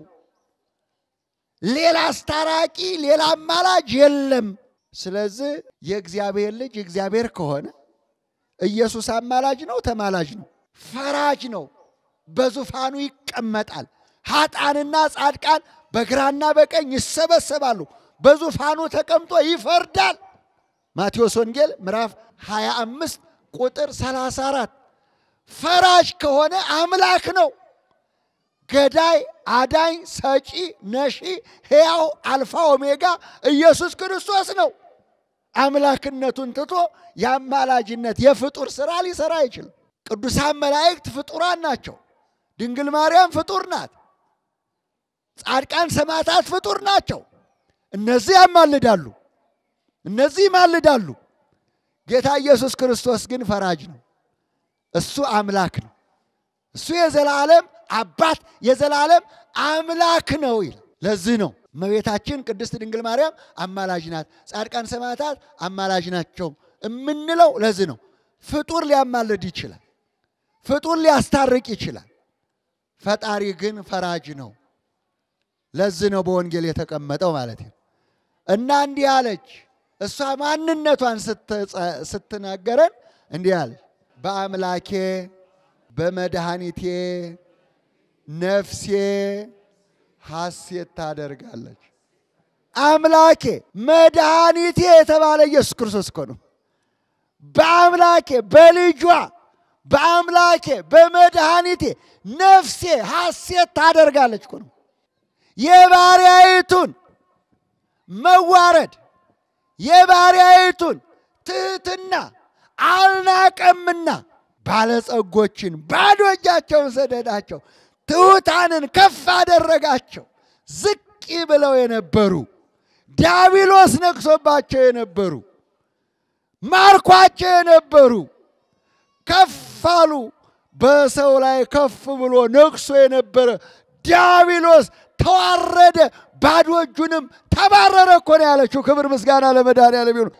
ሌላ አስታራቂ ሌላ አማላጅ የለም። ስለዚህ የእግዚአብሔር ልጅ እግዚአብሔር ከሆነ ኢየሱስ አማላጅ ነው፣ ተማላጅ ነው፣ ፈራጅ ነው፣ በዙፋኑ ይቀመጣል። ኃጣንና ጻድቃን በግራና በቀኝ ይሰበሰባሉ። በዙፋኑ ተቀምጦ ይፈርዳል። ማቴዎስ ወንጌል ምዕራፍ 25 ቁጥር 34 ፈራጅ ከሆነ አምላክ ነው። ገዳይ፣ አዳኝ፣ ሰጪ፣ ነሺ፣ ሕያው አልፋ ኦሜጋ ኢየሱስ ክርስቶስ ነው። አምላክነቱን ትቶ የአማላጅነት የፍጡር ሥራ ሊሰራ አይችልም። ቅዱሳን መላእክት ፍጡራን ናቸው። ድንግል ማርያም ፍጡር ናት። ጻድቃን ሰማዕታት ፍጡር ናቸው። እነዚህ ያማልዳሉ፣ እነዚህ ይማልዳሉ። ጌታ ኢየሱስ ክርስቶስ ግን ፈራጅ ነው። እሱ አምላክ ነው። እሱ የዘላለም አባት የዘላለም አምላክ ነው ይላል። ለዚህ ነው እመቤታችን ቅድስት ድንግል ማርያም አማላጅ ናት፣ ጻድቃን ሰማዕታት አማላጅ ናቸው የምንለው ለዚህ ነው። ፍጡር ሊያማልድ ይችላል፣ ፍጡር ሊያስታርቅ ይችላል። ፈጣሪ ግን ፈራጅ ነው። ለዚህ ነው በወንጌል የተቀመጠው ማለት ነው። እና እንዲህ አለች። እሷ ማንነቷን ስትናገረን እንዲህ አለች፣ በአምላኬ በመድኃኒቴ ነፍሴ ሐሴት ታደርጋለች። አምላኬ መድኃኒቴ የተባለ ኢየሱስ ክርስቶስ እኮ ነው። በአምላኬ በልጇ በአምላኬ በመድኃኒቴ ነፍሴ ሐሴት ታደርጋለች እኮ ነው። የባሪያይቱን መዋረድ የባሪያይቱን ትሕትና አልናቀምና ባለጸጎችን ባዶ እጃቸውን ሰደዳቸው፣ ትሑታንን ከፍ አደረጋቸው። ዝቅ ብለው የነበሩ ዲያብሎስ ነግሶባቸው የነበሩ ማርኳቸው የነበሩ ከፍ አሉ። በሰው ላይ ከፍ ብሎ ነግሶ የነበረ ዲያብሎስ ተዋረደ፣ ባዶ እጁንም ተባረረ እኮ ነው ያለችው። ክብር ምስጋና ለመድኃኔዓለም ይሁን።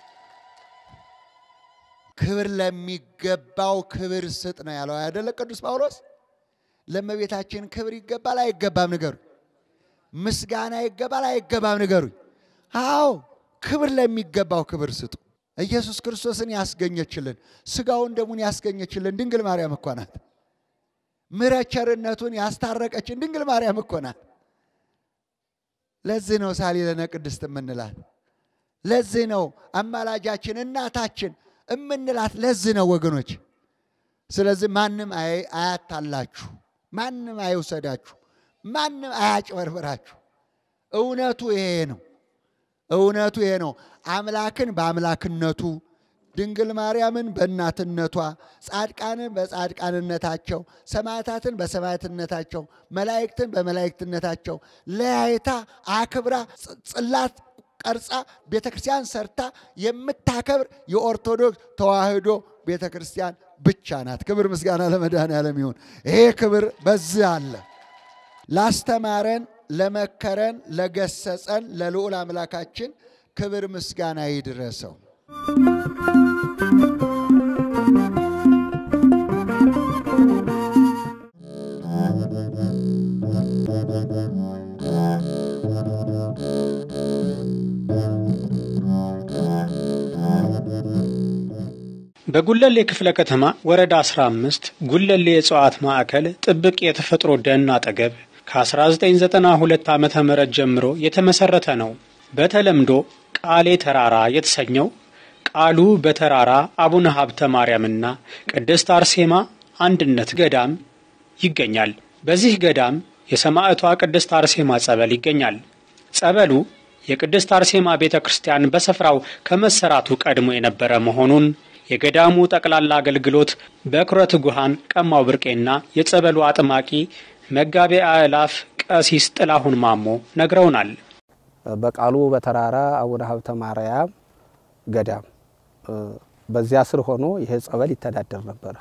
ክብር ለሚገባው ክብር ስጥ ነው ያለው አይደለ ቅዱስ ጳውሎስ? ለእመቤታችን ክብር ይገባል አይገባም? ንገሩ። ምስጋና ይገባል አይገባም? ንገሩኝ። አዎ ክብር ለሚገባው ክብር ስጡ። ኢየሱስ ክርስቶስን ያስገኘችልን ስጋውን ደሙን ያስገኘችልን ድንግል ማርያም እኮ ናት። ምሕረት ቸርነቱን ያስታረቀችን ድንግል ማርያም እኮ ናት። ለዚህ ነው ሳሊለነ ቅድስት የምንላት። ለዚህ ነው አማላጃችን እናታችን እምንላት። ለዚህ ነው ወገኖች። ስለዚህ ማንም አያታላችሁ፣ ማንም አይውሰዳችሁ፣ ማንም አያጭበርብራችሁ። እውነቱ ይሄ ነው። እውነቱ ይሄ ነው። አምላክን በአምላክነቱ ድንግል ማርያምን በእናትነቷ ጻድቃንን በጻድቃንነታቸው ሰማዕታትን በሰማዕትነታቸው መላእክትን በመላእክትነታቸው ለያይታ አክብራ ጽላት ቀርጻ ቤተ ክርስቲያን ሰርታ የምታከብር የኦርቶዶክስ ተዋሕዶ ቤተ ክርስቲያን ብቻ ናት። ክብር ምስጋና ለመድኃኔዓለም ይሁን። ይሄ ክብር በዚህ አለ። ላስተማረን፣ ለመከረን፣ ለገሰጸን ለልዑል አምላካችን ክብር ምስጋና ይድረሰው። በጉለሌ ክፍለ ከተማ ወረዳ 15 ጉለሌ የእጽዋት ማዕከል ጥብቅ የተፈጥሮ ደን አጠገብ ከ1992 ዓ ም ጀምሮ የተመሰረተ ነው። በተለምዶ ቃሌ ተራራ የተሰኘው ቃሉ በተራራ አቡነ ሀብተ ማርያምና ቅድስት አርሴማ አንድነት ገዳም ይገኛል። በዚህ ገዳም የሰማዕቷ ቅድስት አርሴማ ጸበል ይገኛል። ጸበሉ የቅድስት አርሴማ ቤተ ክርስቲያን በስፍራው ከመሰራቱ ቀድሞ የነበረ መሆኑን የገዳሙ ጠቅላላ አገልግሎት በኩረ ትጉሃን ቀማው ብርቄና የጸበሉ አጥማቂ መጋቤ አእላፍ ቀሲስ ጥላሁን ማሞ ነግረውናል። በቃሉ በተራራ አቡነ ሀብተ ማርያም ገዳም በዚያ ስር ሆኖ ይሄ ጸበል ይተዳደር ነበረ።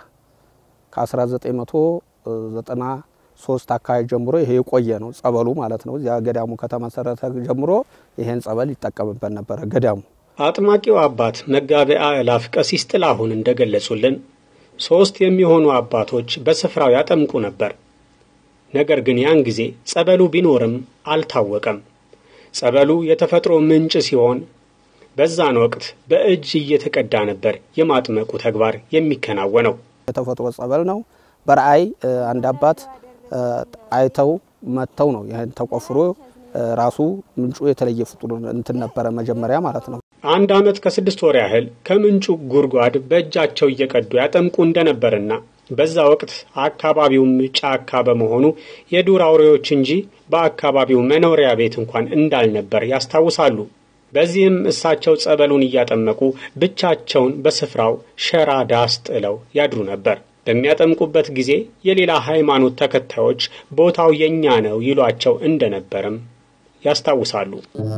ከ1993 አካባቢ ጀምሮ ይሄ የቆየ ነው ጸበሉ ማለት ነው። እዚያ ገዳሙ ከተመሰረተ ጀምሮ ይሄን ጸበል ይጠቀምበት ነበረ ገዳሙ። አጥማቂው አባት መጋቤ አእላፍ ቀሲስ ጥላሁን እንደገለጹልን ሦስት የሚሆኑ አባቶች በስፍራው ያጠምቁ ነበር። ነገር ግን ያን ጊዜ ጸበሉ ቢኖርም አልታወቀም። ጸበሉ የተፈጥሮ ምንጭ ሲሆን በዛን ወቅት በእጅ እየተቀዳ ነበር የማጥመቁ ተግባር የሚከናወነው። የተፈጥሮ ጸበል ነው። በረአይ አንድ አባት አይተው መጥተው ነው ይህን ተቆፍሮ ራሱ ምንጩ የተለየ ፍጡር እንትን ነበረ መጀመሪያ ማለት ነው። አንድ ዓመት ከስድስት ወር ያህል ከምንጩ ጉድጓድ በእጃቸው እየቀዱ ያጠምቁ እንደነበርና በዛ ወቅት አካባቢውም ጫካ በመሆኑ የዱር አውሬዎች እንጂ በአካባቢው መኖሪያ ቤት እንኳን እንዳልነበር ያስታውሳሉ። በዚህም እሳቸው ጸበሉን እያጠመቁ ብቻቸውን በስፍራው ሸራ ዳስ ጥለው ያድሩ ነበር። በሚያጠምቁበት ጊዜ የሌላ ሃይማኖት ተከታዮች ቦታው የኛ ነው ይሏቸው እንደነበርም ያስታውሳሉ።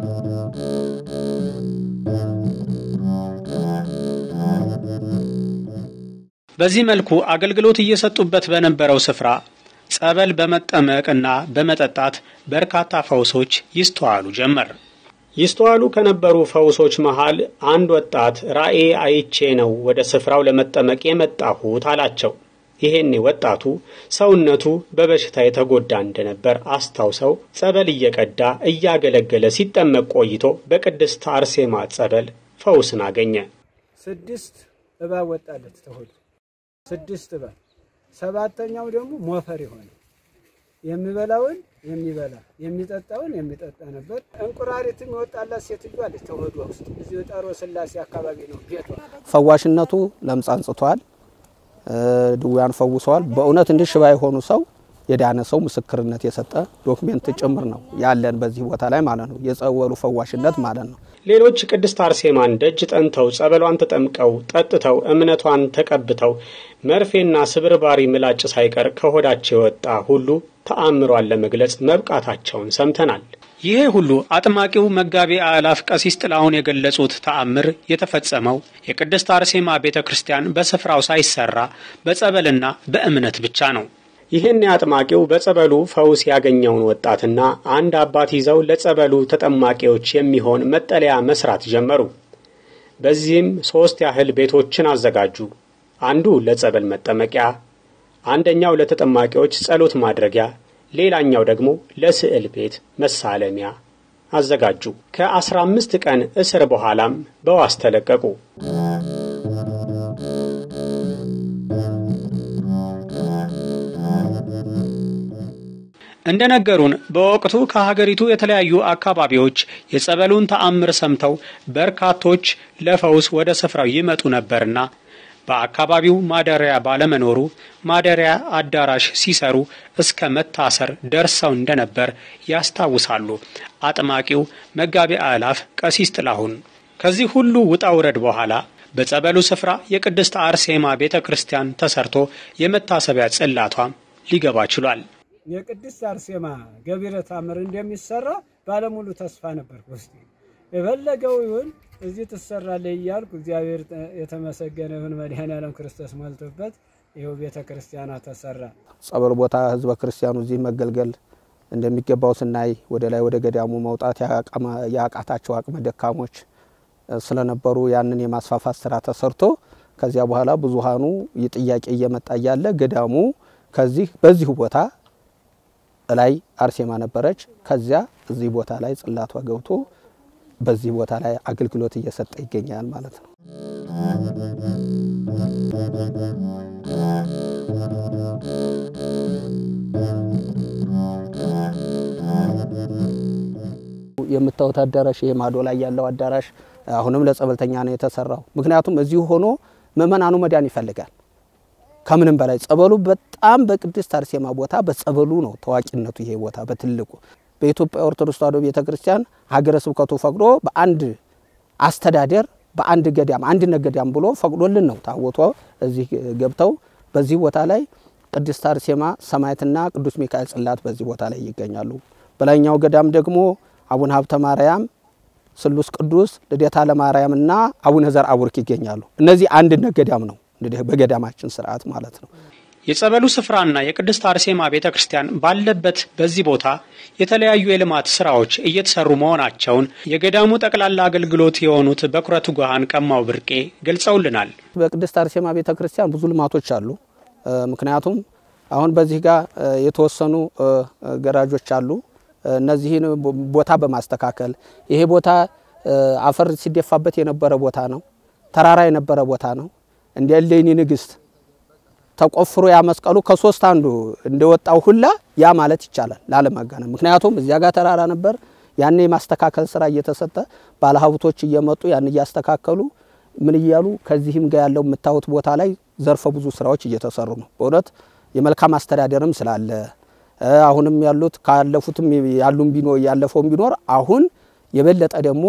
በዚህ መልኩ አገልግሎት እየሰጡበት በነበረው ስፍራ ጸበል በመጠመቅና በመጠጣት በርካታ ፈውሶች ይስተዋሉ ጀመር። ይስተዋሉ ከነበሩ ፈውሶች መሃል አንድ ወጣት ራእይ አይቼ ነው ወደ ስፍራው ለመጠመቅ የመጣሁት አላቸው። ይሄኔ ወጣቱ ሰውነቱ በበሽታ የተጎዳ እንደነበር አስታውሰው ጸበል እየቀዳ እያገለገለ ሲጠመቅ ቆይቶ በቅድስት አርሴማ ጸበል ፈውስን አገኘ። ስድስት እባብ ወጣለት ተሆዱ ስድስት እባብ፣ ሰባተኛው ደግሞ ሞፈር የሆነ የሚበላውን የሚበላ የሚጠጣውን የሚጠጣ ነበር። እንቁራሪትም የወጣላት ሴትዮ አለች ተሆዷ ውስጥ እዚህ ጣሮ ስላሴ አካባቢ ነው ቤቷ። ፈዋሽነቱ ለምጽ አንጽቷል፣ ድውያን ፈውሰዋል። በእውነት እንዲህ ሽባ የሆኑ ሰው የዳነ ሰው ምስክርነት የሰጠ ዶክሜንት ጭምር ነው ያለን በዚህ ቦታ ላይ ማለት ነው። የጸበሉ ፈዋሽነት ማለት ነው። ሌሎች ቅድስት አርሴማን ደጅ ጠንተው ጸበሏን ተጠምቀው ጠጥተው እምነቷን ተቀብተው መርፌና ስብርባሪ ምላጭ ሳይቀር ከሆዳቸው የወጣ ሁሉ ተአምሯን ለመግለጽ መብቃታቸውን ሰምተናል። ይሄ ሁሉ አጥማቂው መጋቤ አእላፍ ቀሲስ ጥላሁን የገለጹት ተአምር የተፈጸመው የቅድስት አርሴማ ቤተ ክርስቲያን በስፍራው ሳይሰራ በጸበልና በእምነት ብቻ ነው። ይህን አጥማቂው በጸበሉ ፈውስ ያገኘውን ወጣትና አንድ አባት ይዘው ለጸበሉ ተጠማቂዎች የሚሆን መጠለያ መስራት ጀመሩ። በዚህም ሦስት ያህል ቤቶችን አዘጋጁ። አንዱ ለጸበል መጠመቂያ፣ አንደኛው ለተጠማቂዎች ጸሎት ማድረጊያ፣ ሌላኛው ደግሞ ለስዕል ቤት መሳለሚያ አዘጋጁ። ከአስራ አምስት ቀን እስር በኋላም በዋስ ተለቀቁ። እንደነገሩን በወቅቱ ከሀገሪቱ የተለያዩ አካባቢዎች የጸበሉን ተአምር ሰምተው በርካቶች ለፈውስ ወደ ስፍራው ይመጡ ነበርና በአካባቢው ማደሪያ ባለመኖሩ ማደሪያ አዳራሽ ሲሰሩ እስከ መታሰር ደርሰው እንደነበር ያስታውሳሉ። አጥማቂው መጋቢ አእላፍ ቀሲስ ጥላሁን ከዚህ ሁሉ ውጣ ውረድ በኋላ በጸበሉ ስፍራ የቅድስት አርሴማ ቤተ ክርስቲያን ተሰርቶ የመታሰቢያ ጽላቷም ሊገባ ችሏል። የቅድስት አርሴማ ገቢረ ተአምር እንደሚሰራ ባለሙሉ ተስፋ ነበር ውስጥ የፈለገው ይሁን እዚህ ትሰራለህ እያልኩ እግዚአብሔር የተመሰገነ ይሁን መድኃኔዓለም ክርስቶስ ሞልቶበት ይኸው ቤተ ክርስቲያኗ ተሰራ። ጸበል ቦታ ህዝበ ክርስቲያኑ እዚህ መገልገል እንደሚገባው ስናይ ወደ ላይ ወደ ገዳሙ መውጣት ያቃታቸው አቅመ ደካሞች ስለነበሩ ያንን የማስፋፋት ስራ ተሰርቶ ከዚያ በኋላ ብዙሃኑ ጥያቄ እየመጣ እያለ ገዳሙ ከዚህ በዚሁ ቦታ ላይ አርሴማ ነበረች። ከዚያ እዚህ ቦታ ላይ ጽላቷ ገብቶ በዚህ ቦታ ላይ አገልግሎት እየሰጠ ይገኛል ማለት ነው። የምታዩት አዳራሽ ይሄ ማዶ ላይ ያለው አዳራሽ አሁንም ለጸበልተኛ ነው የተሰራው። ምክንያቱም እዚሁ ሆኖ ምእመናኑ መዳን ይፈልጋል። ከምንም በላይ ጸበሉ በጣም በቅድስት አርሴማ ቦታ በጸበሉ ነው ታዋቂነቱ። ይሄ ቦታ በትልቁ በኢትዮጵያ ኦርቶዶክስ ተዋሕዶ ቤተ ክርስቲያን ሀገረ ስብከቱ ፈቅዶ በአንድ አስተዳደር በአንድ ገዳም አንድነት ገዳም ብሎ ፈቅዶልን ነው ታቦቷ እዚህ ገብተው በዚህ ቦታ ላይ ቅድስት አርሴማ ሰማዕትና ቅዱስ ሚካኤል ጽላት በዚህ ቦታ ላይ ይገኛሉ። በላይኛው ገዳም ደግሞ አቡነ ሀብተ ማርያም፣ ስሉስ ቅዱስ፣ ልደታ ለማርያምና አቡነ ዘርዓ ቡሩክ ይገኛሉ። እነዚህ አንድነት ገዳም ነው እንግዲህ በገዳማችን ስርዓት ማለት ነው። የጸበሉ ስፍራና የቅድስት አርሴማ ቤተ ክርስቲያን ባለበት በዚህ ቦታ የተለያዩ የልማት ስራዎች እየተሰሩ መሆናቸውን የገዳሙ ጠቅላላ አገልግሎት የሆኑት በኩረ ትጉሃን ቀማው ብርቄ ገልጸውልናል። በቅድስት አርሴማ ቤተ ክርስቲያን ብዙ ልማቶች አሉ። ምክንያቱም አሁን በዚህ ጋር የተወሰኑ ገራጆች አሉ። እነዚህን ቦታ በማስተካከል ይሄ ቦታ አፈር ሲደፋበት የነበረ ቦታ ነው። ተራራ የነበረ ቦታ ነው። እንደ እሌኒ ንግስት ተቆፍሮ ያ መስቀሉ ከሶስት አንዱ እንደወጣው ሁላ ያ ማለት ይቻላል ላለማጋነን። ምክንያቱም እዚያ ጋር ተራራ ነበር። ያን የማስተካከል ስራ እየተሰጠ ባለሀብቶች እየመጡ ያን እያስተካከሉ ምን እያሉ ከዚህም ጋር ያለው የምታዩት ቦታ ላይ ዘርፈ ብዙ ስራዎች እየተሰሩ ነው። በእውነት የመልካም አስተዳደርም ስላለ አሁንም ያሉት ካለፉትም ያሉም ቢኖር ያለፈውም ቢኖር አሁን የበለጠ ደግሞ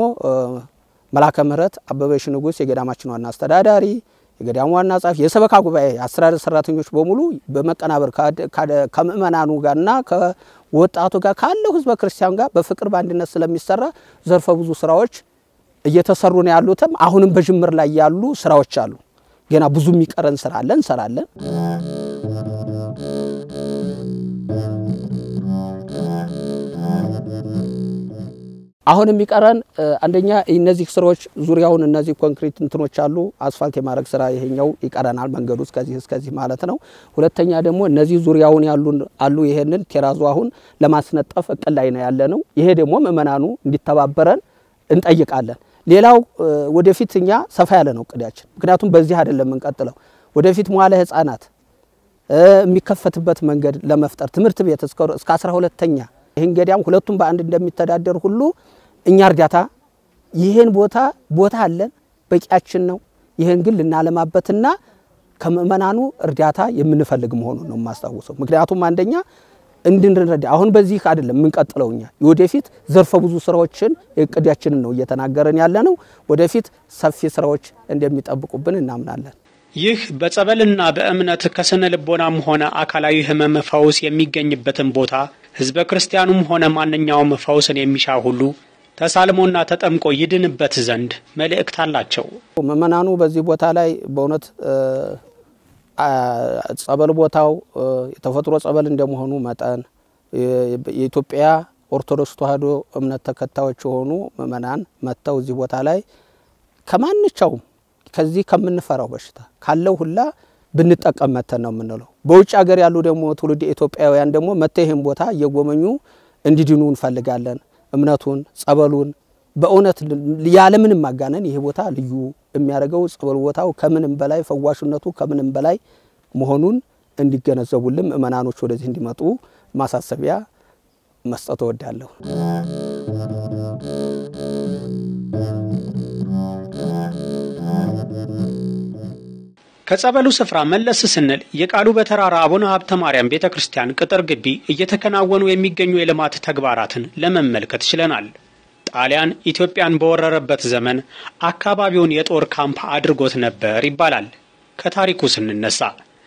መላከ ምሕረት አበበሽ ንጉሥ የገዳማችን ዋና አስተዳዳሪ የገዳሙ ዋና ጸሐፊ የሰበካ ጉባኤ አስተዳደር ሰራተኞች በሙሉ በመቀናበር ከምእመናኑ ጋርና ከወጣቱ ጋር ካለው ህዝበ ክርስቲያን ጋር በፍቅር በአንድነት ስለሚሰራ ዘርፈ ብዙ ስራዎች እየተሰሩ ነው ያሉትም አሁንም በጅምር ላይ ያሉ ስራዎች አሉ። ገና ብዙ የሚቀረን ስራ አለ፣ እንሰራለን። አሁን የሚቀረን አንደኛ እነዚህ ስራዎች ዙሪያውን እነዚህ ኮንክሪት እንትኖች አሉ፣ አስፋልት የማድረግ ስራ ይሄኛው ይቀረናል፣ መንገዱ እስከዚህ እስከዚህ ማለት ነው። ሁለተኛ ደግሞ እነዚህ ዙሪያውን ያሉ አሉ፣ ይሄንን ቴራዙ አሁን ለማስነጠፍ እቅድ ላይ ነው ያለ ነው። ይሄ ደግሞ ምእመናኑ እንዲተባበረን እንጠይቃለን። ሌላው ወደፊት እኛ ሰፋ ያለ ነው እቅዳችን፣ ምክንያቱም በዚህ አይደለም የምንቀጥለው። ወደፊት መዋለ ህጻናት የሚከፈትበት መንገድ ለመፍጠር ትምህርት ቤት እስከ አስራ ሁለተኛ ይህን ገዳም ሁለቱም በአንድ እንደሚተዳደር ሁሉ እኛ እርዳታ ይህን ቦታ ቦታ አለን በቂያችን ነው። ይህን ግን ልናለማበትና ከምእመናኑ እርዳታ የምንፈልግ መሆኑን ነው የማስታውሰው። ምክንያቱም አንደኛ እንድንረዳ አሁን በዚህ አይደለም የምንቀጥለው እኛ ወደፊት ዘርፈ ብዙ ስራዎችን እቅዳችንን ነው እየተናገረን ያለ ነው። ወደፊት ሰፊ ስራዎች እንደሚጠብቁብን እናምናለን። ይህ በጸበልና በእምነት ከስነ ልቦናም ሆነ አካላዊ ሕመም ፈውስ የሚገኝበትን ቦታ ሕዝበ ክርስቲያኑም ሆነ ማንኛውም ፈውስን የሚሻ ሁሉ ተሳልሞና ተጠምቆ ይድንበት ዘንድ መልእክት አላቸው። ምእመናኑ በዚህ ቦታ ላይ በእውነት ጸበል ቦታው የተፈጥሮ ጸበል እንደመሆኑ መጠን የኢትዮጵያ ኦርቶዶክስ ተዋሕዶ እምነት ተከታዮች የሆኑ ምእመናን መጥተው እዚህ ቦታ ላይ ከማንቻውም ከዚህ ከምንፈራው በሽታ ካለው ሁላ ብንጠቀም መተን ነው የምንለው። በውጭ ሀገር ያሉ ደግሞ ትውልድ ኢትዮጵያውያን ደግሞ መጥተው ይህን ቦታ እየጎበኙ እንዲድኑ እንፈልጋለን። እምነቱን ጸበሉን በእውነት ያለምንም ማጋነን ይሄ ቦታ ልዩ የሚያደርገው ጸበል ቦታው ከምንም በላይ ፈዋሽነቱ ከምንም በላይ መሆኑን እንዲገነዘቡልን ምእመናኖች ወደዚህ እንዲመጡ ማሳሰቢያ መስጠት እወዳለሁ። ከጸበሉ ስፍራ መለስ ስንል የቃሉ በተራራ አቡነ ሀብተ ማርያም ቤተ ክርስቲያን ቅጥር ግቢ እየተከናወኑ የሚገኙ የልማት ተግባራትን ለመመልከት ችለናል። ጣሊያን ኢትዮጵያን በወረረበት ዘመን አካባቢውን የጦር ካምፕ አድርጎት ነበር ይባላል። ከታሪኩ ስንነሳ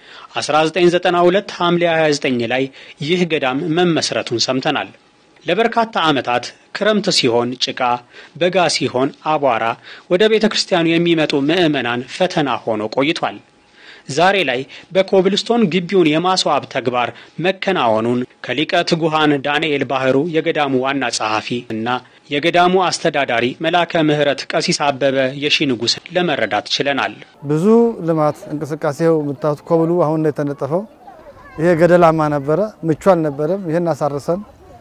1992 ሐምሌ 29 ላይ ይህ ገዳም መመስረቱን ሰምተናል። ለበርካታ ዓመታት ክረምት ሲሆን ጭቃ፣ በጋ ሲሆን አቧራ ወደ ቤተ ክርስቲያኑ የሚመጡ ምዕመናን ፈተና ሆኖ ቆይቷል። ዛሬ ላይ በኮብልስቶን ግቢውን የማስዋብ ተግባር መከናወኑን ከሊቀ ትጉሃን ዳንኤል ባህሩ የገዳሙ ዋና ጸሐፊ እና የገዳሙ አስተዳዳሪ መላከ ምሕረት ቀሲስ አበበ የሺ ንጉሥ ለመረዳት ችለናል። ብዙ ልማት እንቅስቃሴው የምታዩት ኮብሉ አሁን ነው የተነጠፈው። ይሄ ገደላማ ነበረ፣ ምቹ አልነበረም። ይህን አሳርሰን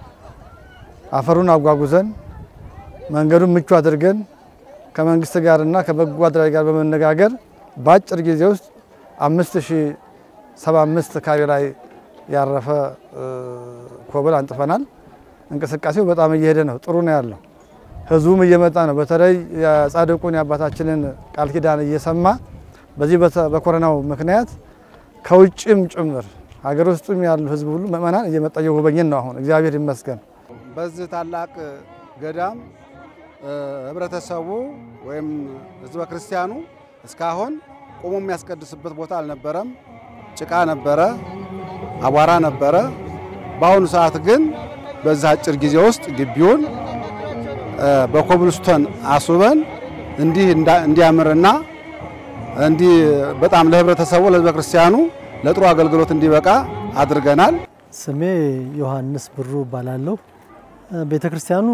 አፈሩን አጓጉዘን መንገዱን ምቹ አድርገን ከመንግስት ጋርና ከበጎ አድራጊ ጋር በመነጋገር በአጭር ጊዜ ውስጥ አምስት ሺ ሰባ አምስት ካሬ ላይ ያረፈ ኮብል አንጥፈናል። እንቅስቃሴው በጣም እየሄደ ነው። ጥሩ ነው ያለው። ህዝቡም እየመጣ ነው። በተለይ የጻድቁን የአባታችንን ቃል ኪዳን እየሰማ በዚህ በኮረናው ምክንያት ከውጭም ጭምር ሀገር ውስጥም ያሉ ህዝብ ሁሉ ምእመናን እየመጣ እየጎበኘን ነው። አሁን እግዚአብሔር ይመስገን። በዚህ ታላቅ ገዳም ህብረተሰቡ ወይም ህዝበ ክርስቲያኑ እስካሁን ቆሞ የሚያስቀድስበት ቦታ አልነበረም። ጭቃ ነበረ፣ አቧራ ነበረ። በአሁኑ ሰዓት ግን በዚህ አጭር ጊዜ ውስጥ ግቢውን በኮብልስቶን አስውበን እንዲህ እንዲያምርና እንዲህ በጣም ለህብረተሰቡ ለህዝበ ክርስቲያኑ ለጥሩ አገልግሎት እንዲበቃ አድርገናል። ስሜ ዮሐንስ ብሩ እባላለሁ። ቤተ ክርስቲያኑ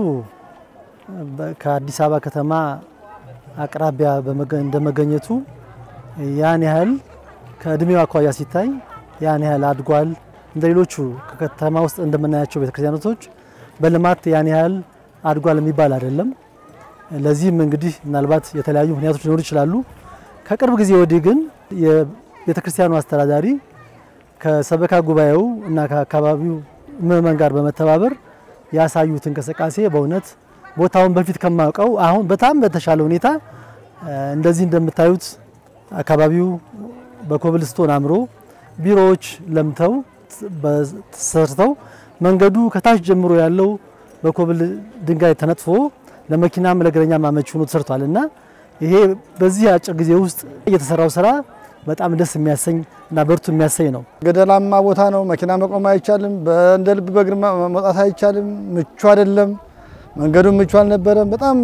ከአዲስ አበባ ከተማ አቅራቢያ እንደመገኘቱ ያን ያህል ከእድሜው አኳያ ሲታይ ያን ያህል አድጓል። እንደ ሌሎቹ ከከተማ ውስጥ እንደምናያቸው ቤተክርስቲያኖቶች በልማት ያን ያህል አድጓል የሚባል አይደለም። ለዚህም እንግዲህ ምናልባት የተለያዩ ምክንያቶች ሊኖሩ ይችላሉ። ከቅርብ ጊዜ ወዲህ ግን የቤተክርስቲያኑ አስተዳዳሪ ከሰበካ ጉባኤው እና ከአካባቢው ምዕመን ጋር በመተባበር ያሳዩት እንቅስቃሴ በእውነት ቦታውን በፊት ከማውቀው አሁን በጣም በተሻለ ሁኔታ እንደዚህ እንደምታዩት አካባቢው በኮብልስቶን አምሮ ቢሮዎች ለምተው ተሰርተው መንገዱ ከታች ጀምሮ ያለው በኮብል ድንጋይ ተነጥፎ ለመኪናም ለእግረኛ አመቺ ሆኖ ተሰርቷል እና ይሄ በዚህ አጭር ጊዜ ውስጥ የተሰራው ስራ በጣም ደስ የሚያሰኝ እና በርቱ የሚያሰኝ ነው። ገደላማ ቦታ ነው። መኪና መቆም አይቻልም። እንደ ልብ በእግር መውጣት አይቻልም። ምቹ አይደለም። መንገዱም ምቹ አልነበረም። በጣም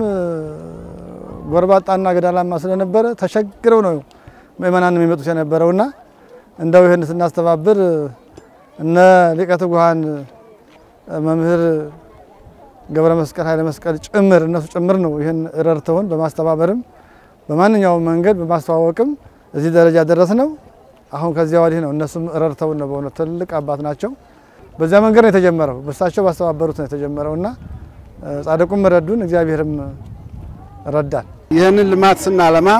ጎርባጣና ገደላማ ስለነበረ ተቸግረው ነው ምእመናን የሚመጡት የነበረውና እንደው ይህን ስናስተባብር እነ ሊቀ ትጉሃን መምህር ገብረ መስቀል ኃይለ መስቀል ጭምር እነሱ ጭምር ነው ይህን ረድተውን በማስተባበርም በማንኛውም መንገድ በማስተዋወቅም እዚህ ደረጃ ደረስ ነው። አሁን ከዚያ ወዲህ ነው እነሱም ረድተውን ነው። በእውነት ትልቅ አባት ናቸው። በዚያ መንገድ ነው የተጀመረው። በሳቸው ባስተባበሩት ነው የተጀመረው እና ጻድቁም ረዱን፣ እግዚአብሔርም ረዳን። ይህንን ልማት ስናለማ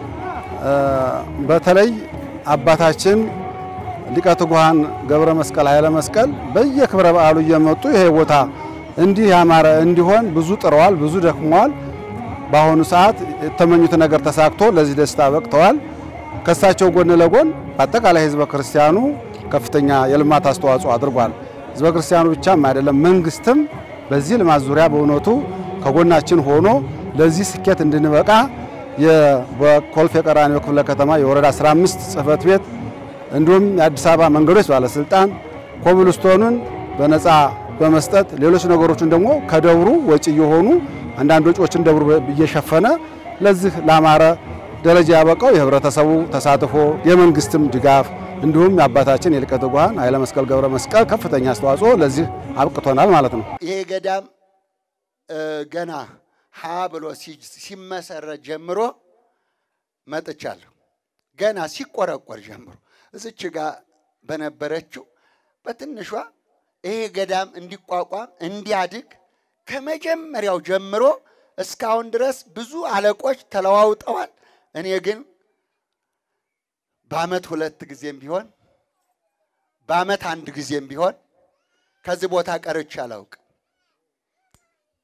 በተለይ አባታችን ሊቀ ትጉሃን ገብረ መስቀል ኃይለ መስቀል በየክብረ በዓሉ እየመጡ ይሄ ቦታ እንዲህ ያማረ እንዲሆን ብዙ ጥረዋል፣ ብዙ ደክመዋል። በአሁኑ ሰዓት የተመኙት ነገር ተሳክቶ ለዚህ ደስታ በቅተዋል። ከእሳቸው ጎን ለጎን በአጠቃላይ ህዝበ ክርስቲያኑ ከፍተኛ የልማት አስተዋጽኦ አድርጓል። ህዝበ ክርስቲያኑ ብቻም አይደለም፣ መንግስትም በዚህ ልማት ዙሪያ በእውነቱ ከጎናችን ሆኖ ለዚህ ስኬት እንድንበቃ በኮልፌ ቀራኒዮ ክፍለ ከተማ የወረዳ 15 ጽህፈት ቤት እንዲሁም የአዲስ አበባ መንገዶች ባለስልጣን ኮብልስቶኑን በነፃ በመስጠት ሌሎች ነገሮችን ደግሞ ከደብሩ ወጪ የሆኑ አንዳንድ ወጪዎችን ደብሩ እየሸፈነ ለዚህ ላማረ ደረጃ ያበቃው የህብረተሰቡ ተሳትፎ የመንግስትም ድጋፍ እንዲሁም የአባታችን የሊቀ ትጉሃን ኃይለ መስቀል ገብረ መስቀል ከፍተኛ አስተዋጽኦ ለዚህ አብቅቶናል ማለት ነው። ይሄ ገዳም ገና ሀ ብሎ ሲመሰረት ጀምሮ መጥቻለሁ። ገና ሲቆረቆር ጀምሮ እዚች ጋር በነበረችው በትንሿ ይሄ ገዳም እንዲቋቋም እንዲያድግ ከመጀመሪያው ጀምሮ እስካሁን ድረስ ብዙ አለቆች ተለዋውጠዋል። እኔ ግን በአመት ሁለት ጊዜም ቢሆን በአመት አንድ ጊዜም ቢሆን ከዚህ ቦታ ቀርቼ አላውቅም።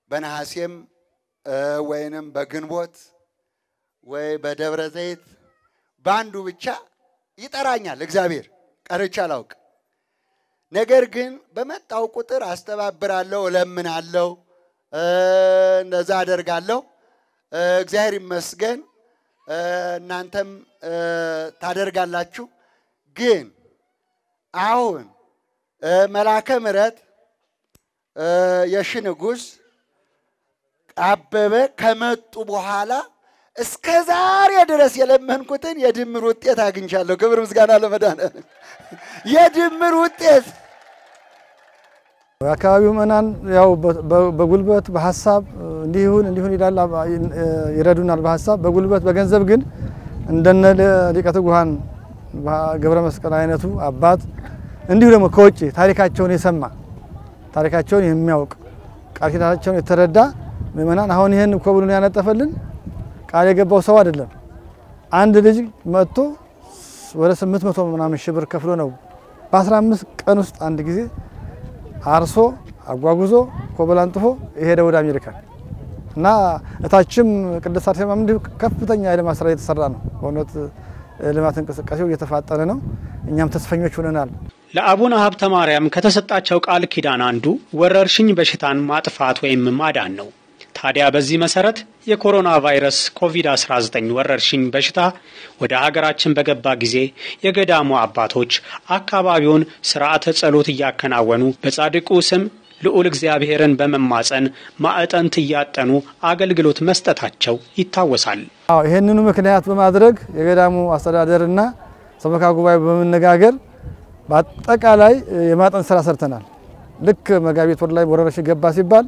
በነሐሴም ወይንም በግንቦት ወይ በደብረ ዘይት በአንዱ ብቻ ይጠራኛል እግዚአብሔር። ቀርቼ አላውቅ። ነገር ግን በመጣው ቁጥር አስተባብራለሁ፣ እለምናለሁ፣ እንደዛ አደርጋለሁ። እግዚአብሔር ይመስገን እናንተም ታደርጋላችሁ። ግን አሁን መላከ ምሕረት የሺ ንጉሥ አበበ ከመጡ በኋላ እስከ ዛሬ ድረስ የለመንኩትን የድምር ውጤት አግኝቻለሁ። ክብር ምስጋና ለመድኃኒዓለም። የድምር ውጤት የአካባቢው ምዕመናን ያው በጉልበት በሀሳብ እንዲሁን እንዲሁን ይላል ይረዱናል። በሀሳብ በጉልበት በገንዘብ ግን እንደነ ሊቀ ትጉሃን ገብረ መስቀል አይነቱ አባት እንዲሁ ደግሞ ከውጭ ታሪካቸውን የሰማ ታሪካቸውን የሚያውቅ ቃል ኪዳናቸውን የተረዳ ምእመናን አሁን ይህን ኮብሉን ያነጠፈልን ቃል የገባው ሰው አይደለም። አንድ ልጅ መጥቶ ወደ ስምንት መቶ ምናምን ሺህ ብር ከፍሎ ነው በ15 ቀን ውስጥ አንድ ጊዜ አርሶ አጓጉዞ ኮብል አንጥፎ የሄደ ወደ አሜሪካ እና እታችም ቅድስት አርሴማ እንዲሁ ከፍተኛ የልማት ስራ እየተሰራ ነው። በእውነት ልማት እንቅስቃሴው እየተፋጠነ ነው። እኛም ተስፈኞች ሆነናል። ለአቡነ ሀብተ ማርያም ከተሰጣቸው ቃል ኪዳን አንዱ ወረርሽኝ በሽታን ማጥፋት ወይም ማዳን ነው። ታዲያ በዚህ መሰረት የኮሮና ቫይረስ ኮቪድ-19 ወረርሽኝ በሽታ ወደ ሀገራችን በገባ ጊዜ የገዳሙ አባቶች አካባቢውን ስርዓተ ጸሎት እያከናወኑ በጻድቁ ስም ልዑል እግዚአብሔርን በመማጸን ማዕጠንት እያጠኑ አገልግሎት መስጠታቸው ይታወሳል። አዎ ይህንኑ ምክንያት በማድረግ የገዳሙ አስተዳደርና ሰበካ ጉባኤ በመነጋገር በአጠቃላይ የማጠን ስራ ሰርተናል። ልክ መጋቢት ወር ላይ ወረርሽኝ ገባ ሲባል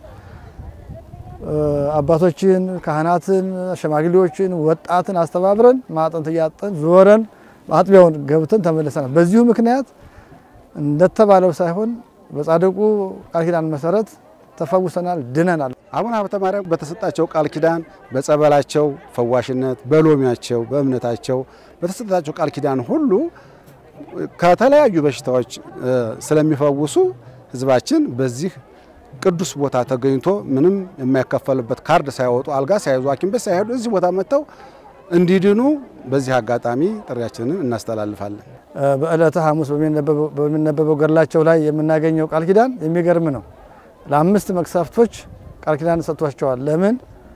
አባቶችን፣ ካህናትን፣ ሽማግሌዎችን፣ ወጣትን አስተባብረን ማጠንት እያጠን ዞረን አጥቢያውን ገብተን ተመልሰናል። በዚሁ ምክንያት እንደተባለው ሳይሆን በጻድቁ ቃል ኪዳን መሰረት ተፈውሰናል፣ ድነናል። አቡነ ሀብተ ማርያም በተሰጣቸው ቃል ኪዳን በጸበላቸው ፈዋሽነት፣ በሎሚያቸው፣ በእምነታቸው በተሰጣቸው ቃል ኪዳን ሁሉ ከተለያዩ በሽታዎች ስለሚፈውሱ ሕዝባችን በዚህ ቅዱስ ቦታ ተገኝቶ ምንም የማይከፈልበት ካርድ ሳይወጡ አልጋ ሳይዙ ሐኪም ቤት ሳይሄዱ እዚህ ቦታ መጥተው እንዲድኑ በዚህ አጋጣሚ ጥሪያችንን እናስተላልፋለን። በዕለተ ሐሙስ በሚነበበው ገድላቸው ላይ የምናገኘው ቃል ኪዳን የሚገርም ነው። ለአምስት መቅሰፍቶች ቃል ኪዳን ሰጥቷቸዋል። ለምን?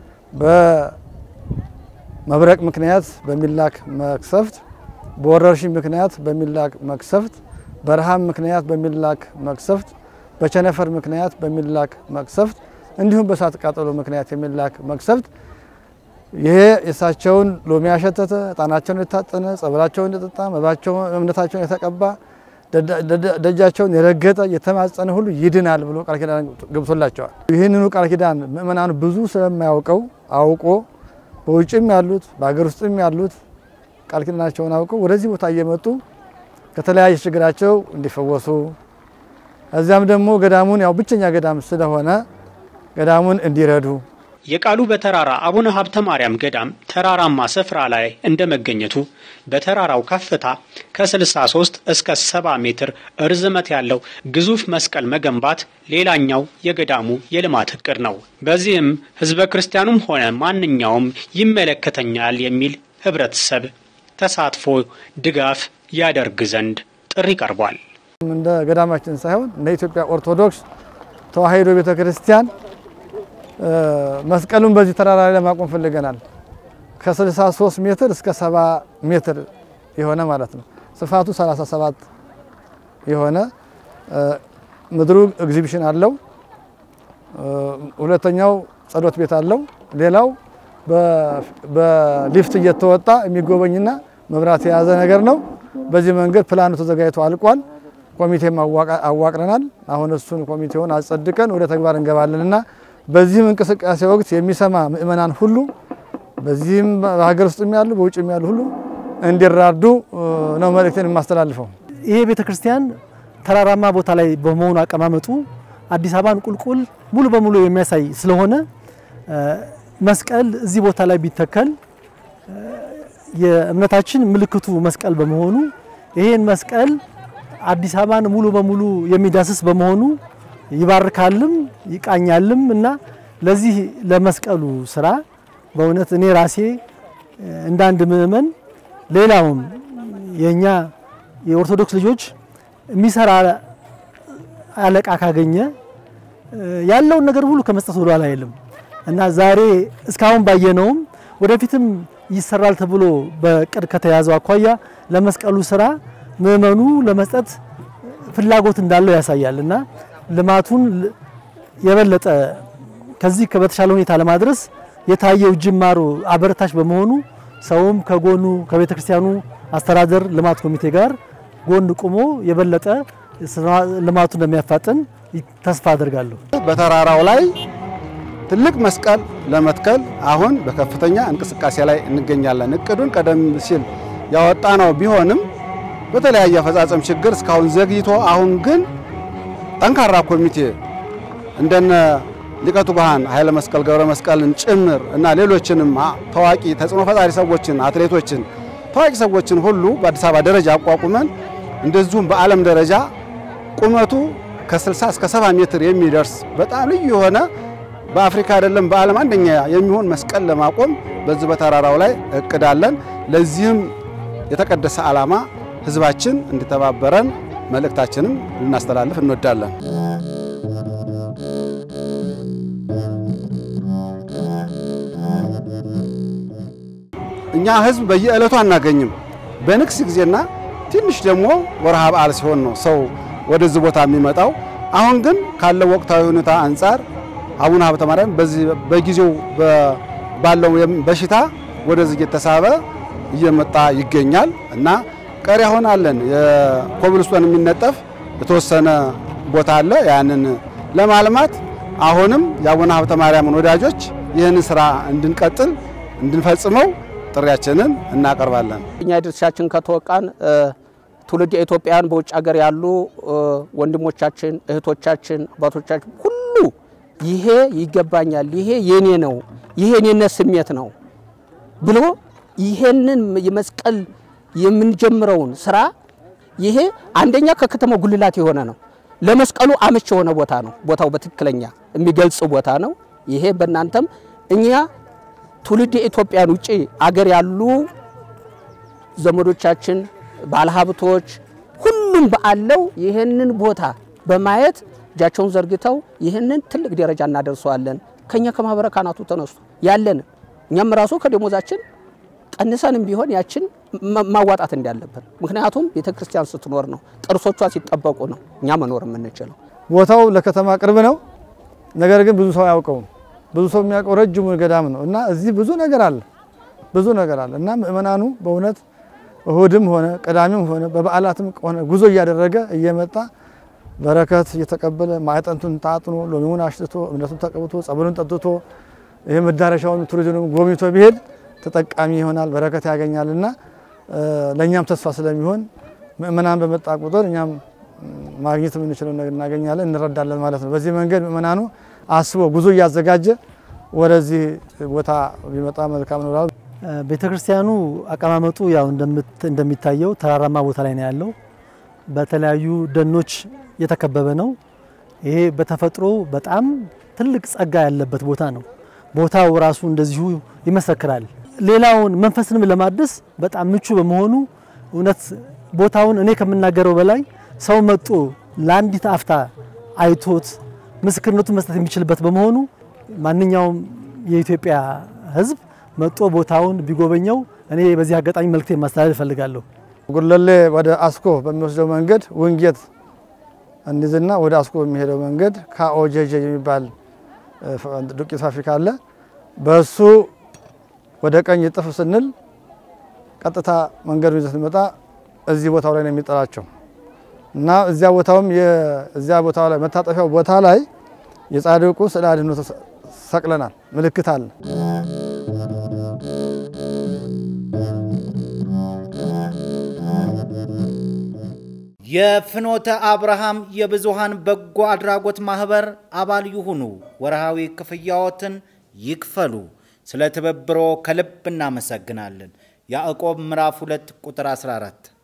በመብረቅ ምክንያት በሚላክ መቅሰፍት፣ በወረርሽኝ ምክንያት በሚላክ መቅሰፍት፣ በረሃብ ምክንያት በሚላክ መቅሰፍት በቸነፈር ምክንያት በሚላክ መቅሰፍት እንዲሁም በእሳት ቃጠሎ ምክንያት የሚላክ መቅሰፍት ይሄ የእሳቸውን ሎሚ ያሸተተ እጣናቸውን የታጠነ ጸበላቸውን የጠጣ እምነታቸውን የተቀባ ደጃቸውን የረገጠ የተማጸነ ሁሉ ይድናል ብሎ ቃል ኪዳን ገብቶላቸዋል። ይህንኑ ቃል ኪዳን ምእመናኑ ብዙ ስለማያውቀው አውቆ በውጭም ያሉት በሀገር ውስጥም ያሉት ቃል ኪዳናቸውን አውቀው ወደዚህ ቦታ እየመጡ ከተለያየ ችግራቸው እንዲፈወሱ እዚያም ደግሞ ገዳሙን ያው ብቸኛ ገዳም ስለሆነ ገዳሙን እንዲረዱ የቃሉ በተራራ አቡነ ሀብተ ማርያም ገዳም ተራራማ ስፍራ ላይ እንደ መገኘቱ በተራራው ከፍታ ከ63 እስከ 70 ሜትር ርዝመት ያለው ግዙፍ መስቀል መገንባት ሌላኛው የገዳሙ የልማት እቅድ ነው። በዚህም ሕዝበ ክርስቲያኑም ሆነ ማንኛውም ይመለከተኛል የሚል ህብረተሰብ ተሳትፎ ድጋፍ ያደርግ ዘንድ ጥሪ ቀርቧል። እንደ ገዳማችን ሳይሆን እንደ ኢትዮጵያ ኦርቶዶክስ ተዋሕዶ ቤተ ክርስቲያን መስቀሉን በዚህ ተራራ ላይ ለማቆም ፈልገናል። ከ63 ሜትር እስከ 70 ሜትር የሆነ ማለት ነው። ስፋቱ 37 የሆነ ምድሩ ኤግዚቢሽን አለው። ሁለተኛው ጸሎት ቤት አለው። ሌላው በሊፍት እየተወጣ የሚጎበኝና መብራት የያዘ ነገር ነው። በዚህ መንገድ ፕላኑ ተዘጋጅቶ አልቋል። ኮሚቴም አዋቅረናል። አሁን እሱን ኮሚቴውን አጸድቀን ወደ ተግባር እንገባለን እና በዚህም እንቅስቃሴ ወቅት የሚሰማ ምእመናን ሁሉ በዚህም በሀገር ውስጥም ያሉ በውጭም ያሉ ሁሉ እንዲራዱ ነው መልእክቴን የማስተላልፈው። ይሄ ቤተ ክርስቲያን ተራራማ ቦታ ላይ በመሆኑ አቀማመጡ አዲስ አበባን ቁልቁል ሙሉ በሙሉ የሚያሳይ ስለሆነ መስቀል እዚህ ቦታ ላይ ቢተከል የእምነታችን ምልክቱ መስቀል በመሆኑ ይሄን መስቀል አዲስ አበባን ሙሉ በሙሉ የሚዳስስ በመሆኑ ይባርካልም ይቃኛልም እና ለዚህ ለመስቀሉ ስራ በእውነት እኔ ራሴ እንደ አንድ ምእመን ሌላውም የእኛ የኦርቶዶክስ ልጆች የሚሰራ አለቃ ካገኘ ያለውን ነገር ሁሉ ከመስጠት ወደ ኋላ አይልም እና ዛሬ እስካሁን ባየነውም ወደፊትም ይሰራል ተብሎ በቅድ ከተያዘው አኳያ ለመስቀሉ ስራ ምእመኑ ለመስጠት ፍላጎት እንዳለው ያሳያል እና ልማቱን የበለጠ ከዚህ በተሻለ ሁኔታ ለማድረስ የታየው ጅማሮ አበረታች በመሆኑ ሰውም ከጎኑ ከቤተ ክርስቲያኑ አስተዳደር ልማት ኮሚቴ ጋር ጎን ቁሞ የበለጠ ልማቱ እንደሚያፋጥን ተስፋ አድርጋለሁ። በተራራው ላይ ትልቅ መስቀል ለመትከል አሁን በከፍተኛ እንቅስቃሴ ላይ እንገኛለን። እቅዱን ቀደም ሲል ያወጣ ነው ቢሆንም በተለያየ አፈጻጸም ችግር እስካሁን ዘግይቶ አሁን ግን ጠንካራ ኮሚቴ እንደነ ሊቀ ትጉሃን ኃይለ መስቀል ገብረ መስቀልን ጭምር እና ሌሎችንም ታዋቂ ተጽዕኖ ፈጣሪ ሰዎችን፣ አትሌቶችን፣ ታዋቂ ሰዎችን ሁሉ በአዲስ አበባ ደረጃ አቋቁመን እንደዚሁም በዓለም ደረጃ ቁመቱ ከ60 እስከ 70 ሜትር የሚደርስ በጣም ልዩ የሆነ በአፍሪካ አይደለም በዓለም አንደኛ የሚሆን መስቀል ለማቆም በዚህ በተራራው ላይ እቅዳለን። ለዚህም የተቀደሰ ዓላማ ህዝባችን እንዲተባበረን መልእክታችንም ልናስተላልፍ እንወዳለን። እኛ ህዝብ በየዕለቱ አናገኝም። በንግስ ጊዜና ትንሽ ደግሞ ወርሃ በዓል ሲሆን ነው ሰው ወደዚህ ቦታ የሚመጣው። አሁን ግን ካለው ወቅታዊ ሁኔታ አንጻር አቡነ ሀብተ ማርያም በዚህ በጊዜው ባለው በሽታ ወደዚህ እየተሳበ እየመጣ ይገኛል እና ቀሪ አሁን አለን የኮብልስቶን የሚነጠፍ የተወሰነ ቦታ አለ። ያንን ለማልማት አሁንም የአቡነ ሀብተ ማርያምን ወዳጆች ይህንን ስራ እንድንቀጥል እንድንፈጽመው ጥሪያችንን እናቀርባለን። እኛ ድርሻችን ከተወቃን ትውልድ ኢትዮጵያውያን በውጭ ሀገር ያሉ ወንድሞቻችን፣ እህቶቻችን፣ አባቶቻችን ሁሉ ይሄ ይገባኛል፣ ይሄ የኔ ነው፣ ይሄ የኔነት ስሜት ነው ብሎ ይሄንን የመስቀል የምንጀምረውን ስራ ይሄ አንደኛ ከከተማው ጉልላት የሆነ ነው። ለመስቀሉ አመች የሆነ ቦታ ነው። ቦታው በትክክለኛ የሚገልጽ ቦታ ነው። ይሄ በእናንተም እኛ ትውልድ የኢትዮጵያን ውጭ አገር ያሉ ዘመዶቻችን፣ ባለሀብቶች ሁሉም በአለው ይህንን ቦታ በማየት እጃቸውን ዘርግተው ይህንን ትልቅ ደረጃ እናደርሰዋለን። ከኛ ከማህበረ ካህናቱ ተነስቶ ያለን እኛም ራሱ ከደሞዛችን ቀንሰንም ቢሆን ያችን ማዋጣት እንዳለብን። ምክንያቱም ቤተ ክርስቲያን ስትኖር ነው፣ ቅርሶቿ ሲጠበቁ ነው እኛ መኖር የምንችለው። ቦታው ለከተማ ቅርብ ነው። ነገር ግን ብዙ ሰው አያውቀውም። ብዙ ሰው የሚያውቀው ረጅሙ ገዳም ነው እና እዚህ ብዙ ነገር አለ፣ ብዙ ነገር አለ እና ምእመናኑ በእውነት እሁድም ሆነ ቅዳሜም ሆነ በበዓላትም ሆነ ጉዞ እያደረገ እየመጣ በረከት እየተቀበለ ማዕጠንቱን ታጥኖ ሎሚውን አሽትቶ እምነቱን ተቀብቶ ጸበሉን ጠጥቶ ይህ መዳረሻውን ቱሪዝም ጎብኝቶ ቢሄድ ተጠቃሚ ይሆናል፣ በረከት ያገኛል እና ለእኛም ተስፋ ስለሚሆን ምእመናን በመጣ ቁጥር እኛም ማግኘት የምንችለው ነገር እናገኛለን፣ እንረዳለን ማለት ነው። በዚህ መንገድ ምእመናኑ አስቦ ጉዞ እያዘጋጀ ወደዚህ ቦታ ቢመጣ መልካም ነው። ቤተ ክርስቲያኑ አቀማመጡ ያው እንደሚታየው ተራራማ ቦታ ላይ ነው ያለው። በተለያዩ ደኖች የተከበበ ነው። ይሄ በተፈጥሮ በጣም ትልቅ ጸጋ ያለበት ቦታ ነው። ቦታው ራሱ እንደዚሁ ይመሰክራል። ሌላውን መንፈስንም ለማደስ በጣም ምቹ በመሆኑ እውነት ቦታውን እኔ ከምናገረው በላይ ሰው መጦ ለአንዲት አፍታ አይቶት ምስክርነቱን መስጠት የሚችልበት በመሆኑ ማንኛውም የኢትዮጵያ ሕዝብ መጦ ቦታውን ቢጎበኘው እኔ በዚህ አጋጣሚ መልእክቴን ማስተላለፍ እፈልጋለሁ። ጉለሌ ወደ አስኮ በሚወስደው መንገድ ውንጌት እንይዝና ወደ አስኮ በሚሄደው መንገድ ካኦጄጄ የሚባል ዱቄት ፋብሪካ አለ። በሱ ወደ ቀኝ ጥፍ ስንል ቀጥታ መንገዱ ይዘት ስንመጣ እዚህ ቦታው ላይ ነው የሚጠራቸው እና እዚያ ቦታውም እዚያ ቦታው ላይ መታጠፊያው ቦታ ላይ የጻድቁ ስዕለ አድኅኖ ሰቅለናል። ምልክት አለ። የፍኖተ አብርሃም የብዙሃን በጎ አድራጎት ማህበር አባል ይሁኑ። ወርሃዊ ክፍያዎትን ይክፈሉ። ስለ ትብብሮ ከልብ እናመሰግናለን። ያዕቆብ ምዕራፍ 2 ቁጥር 14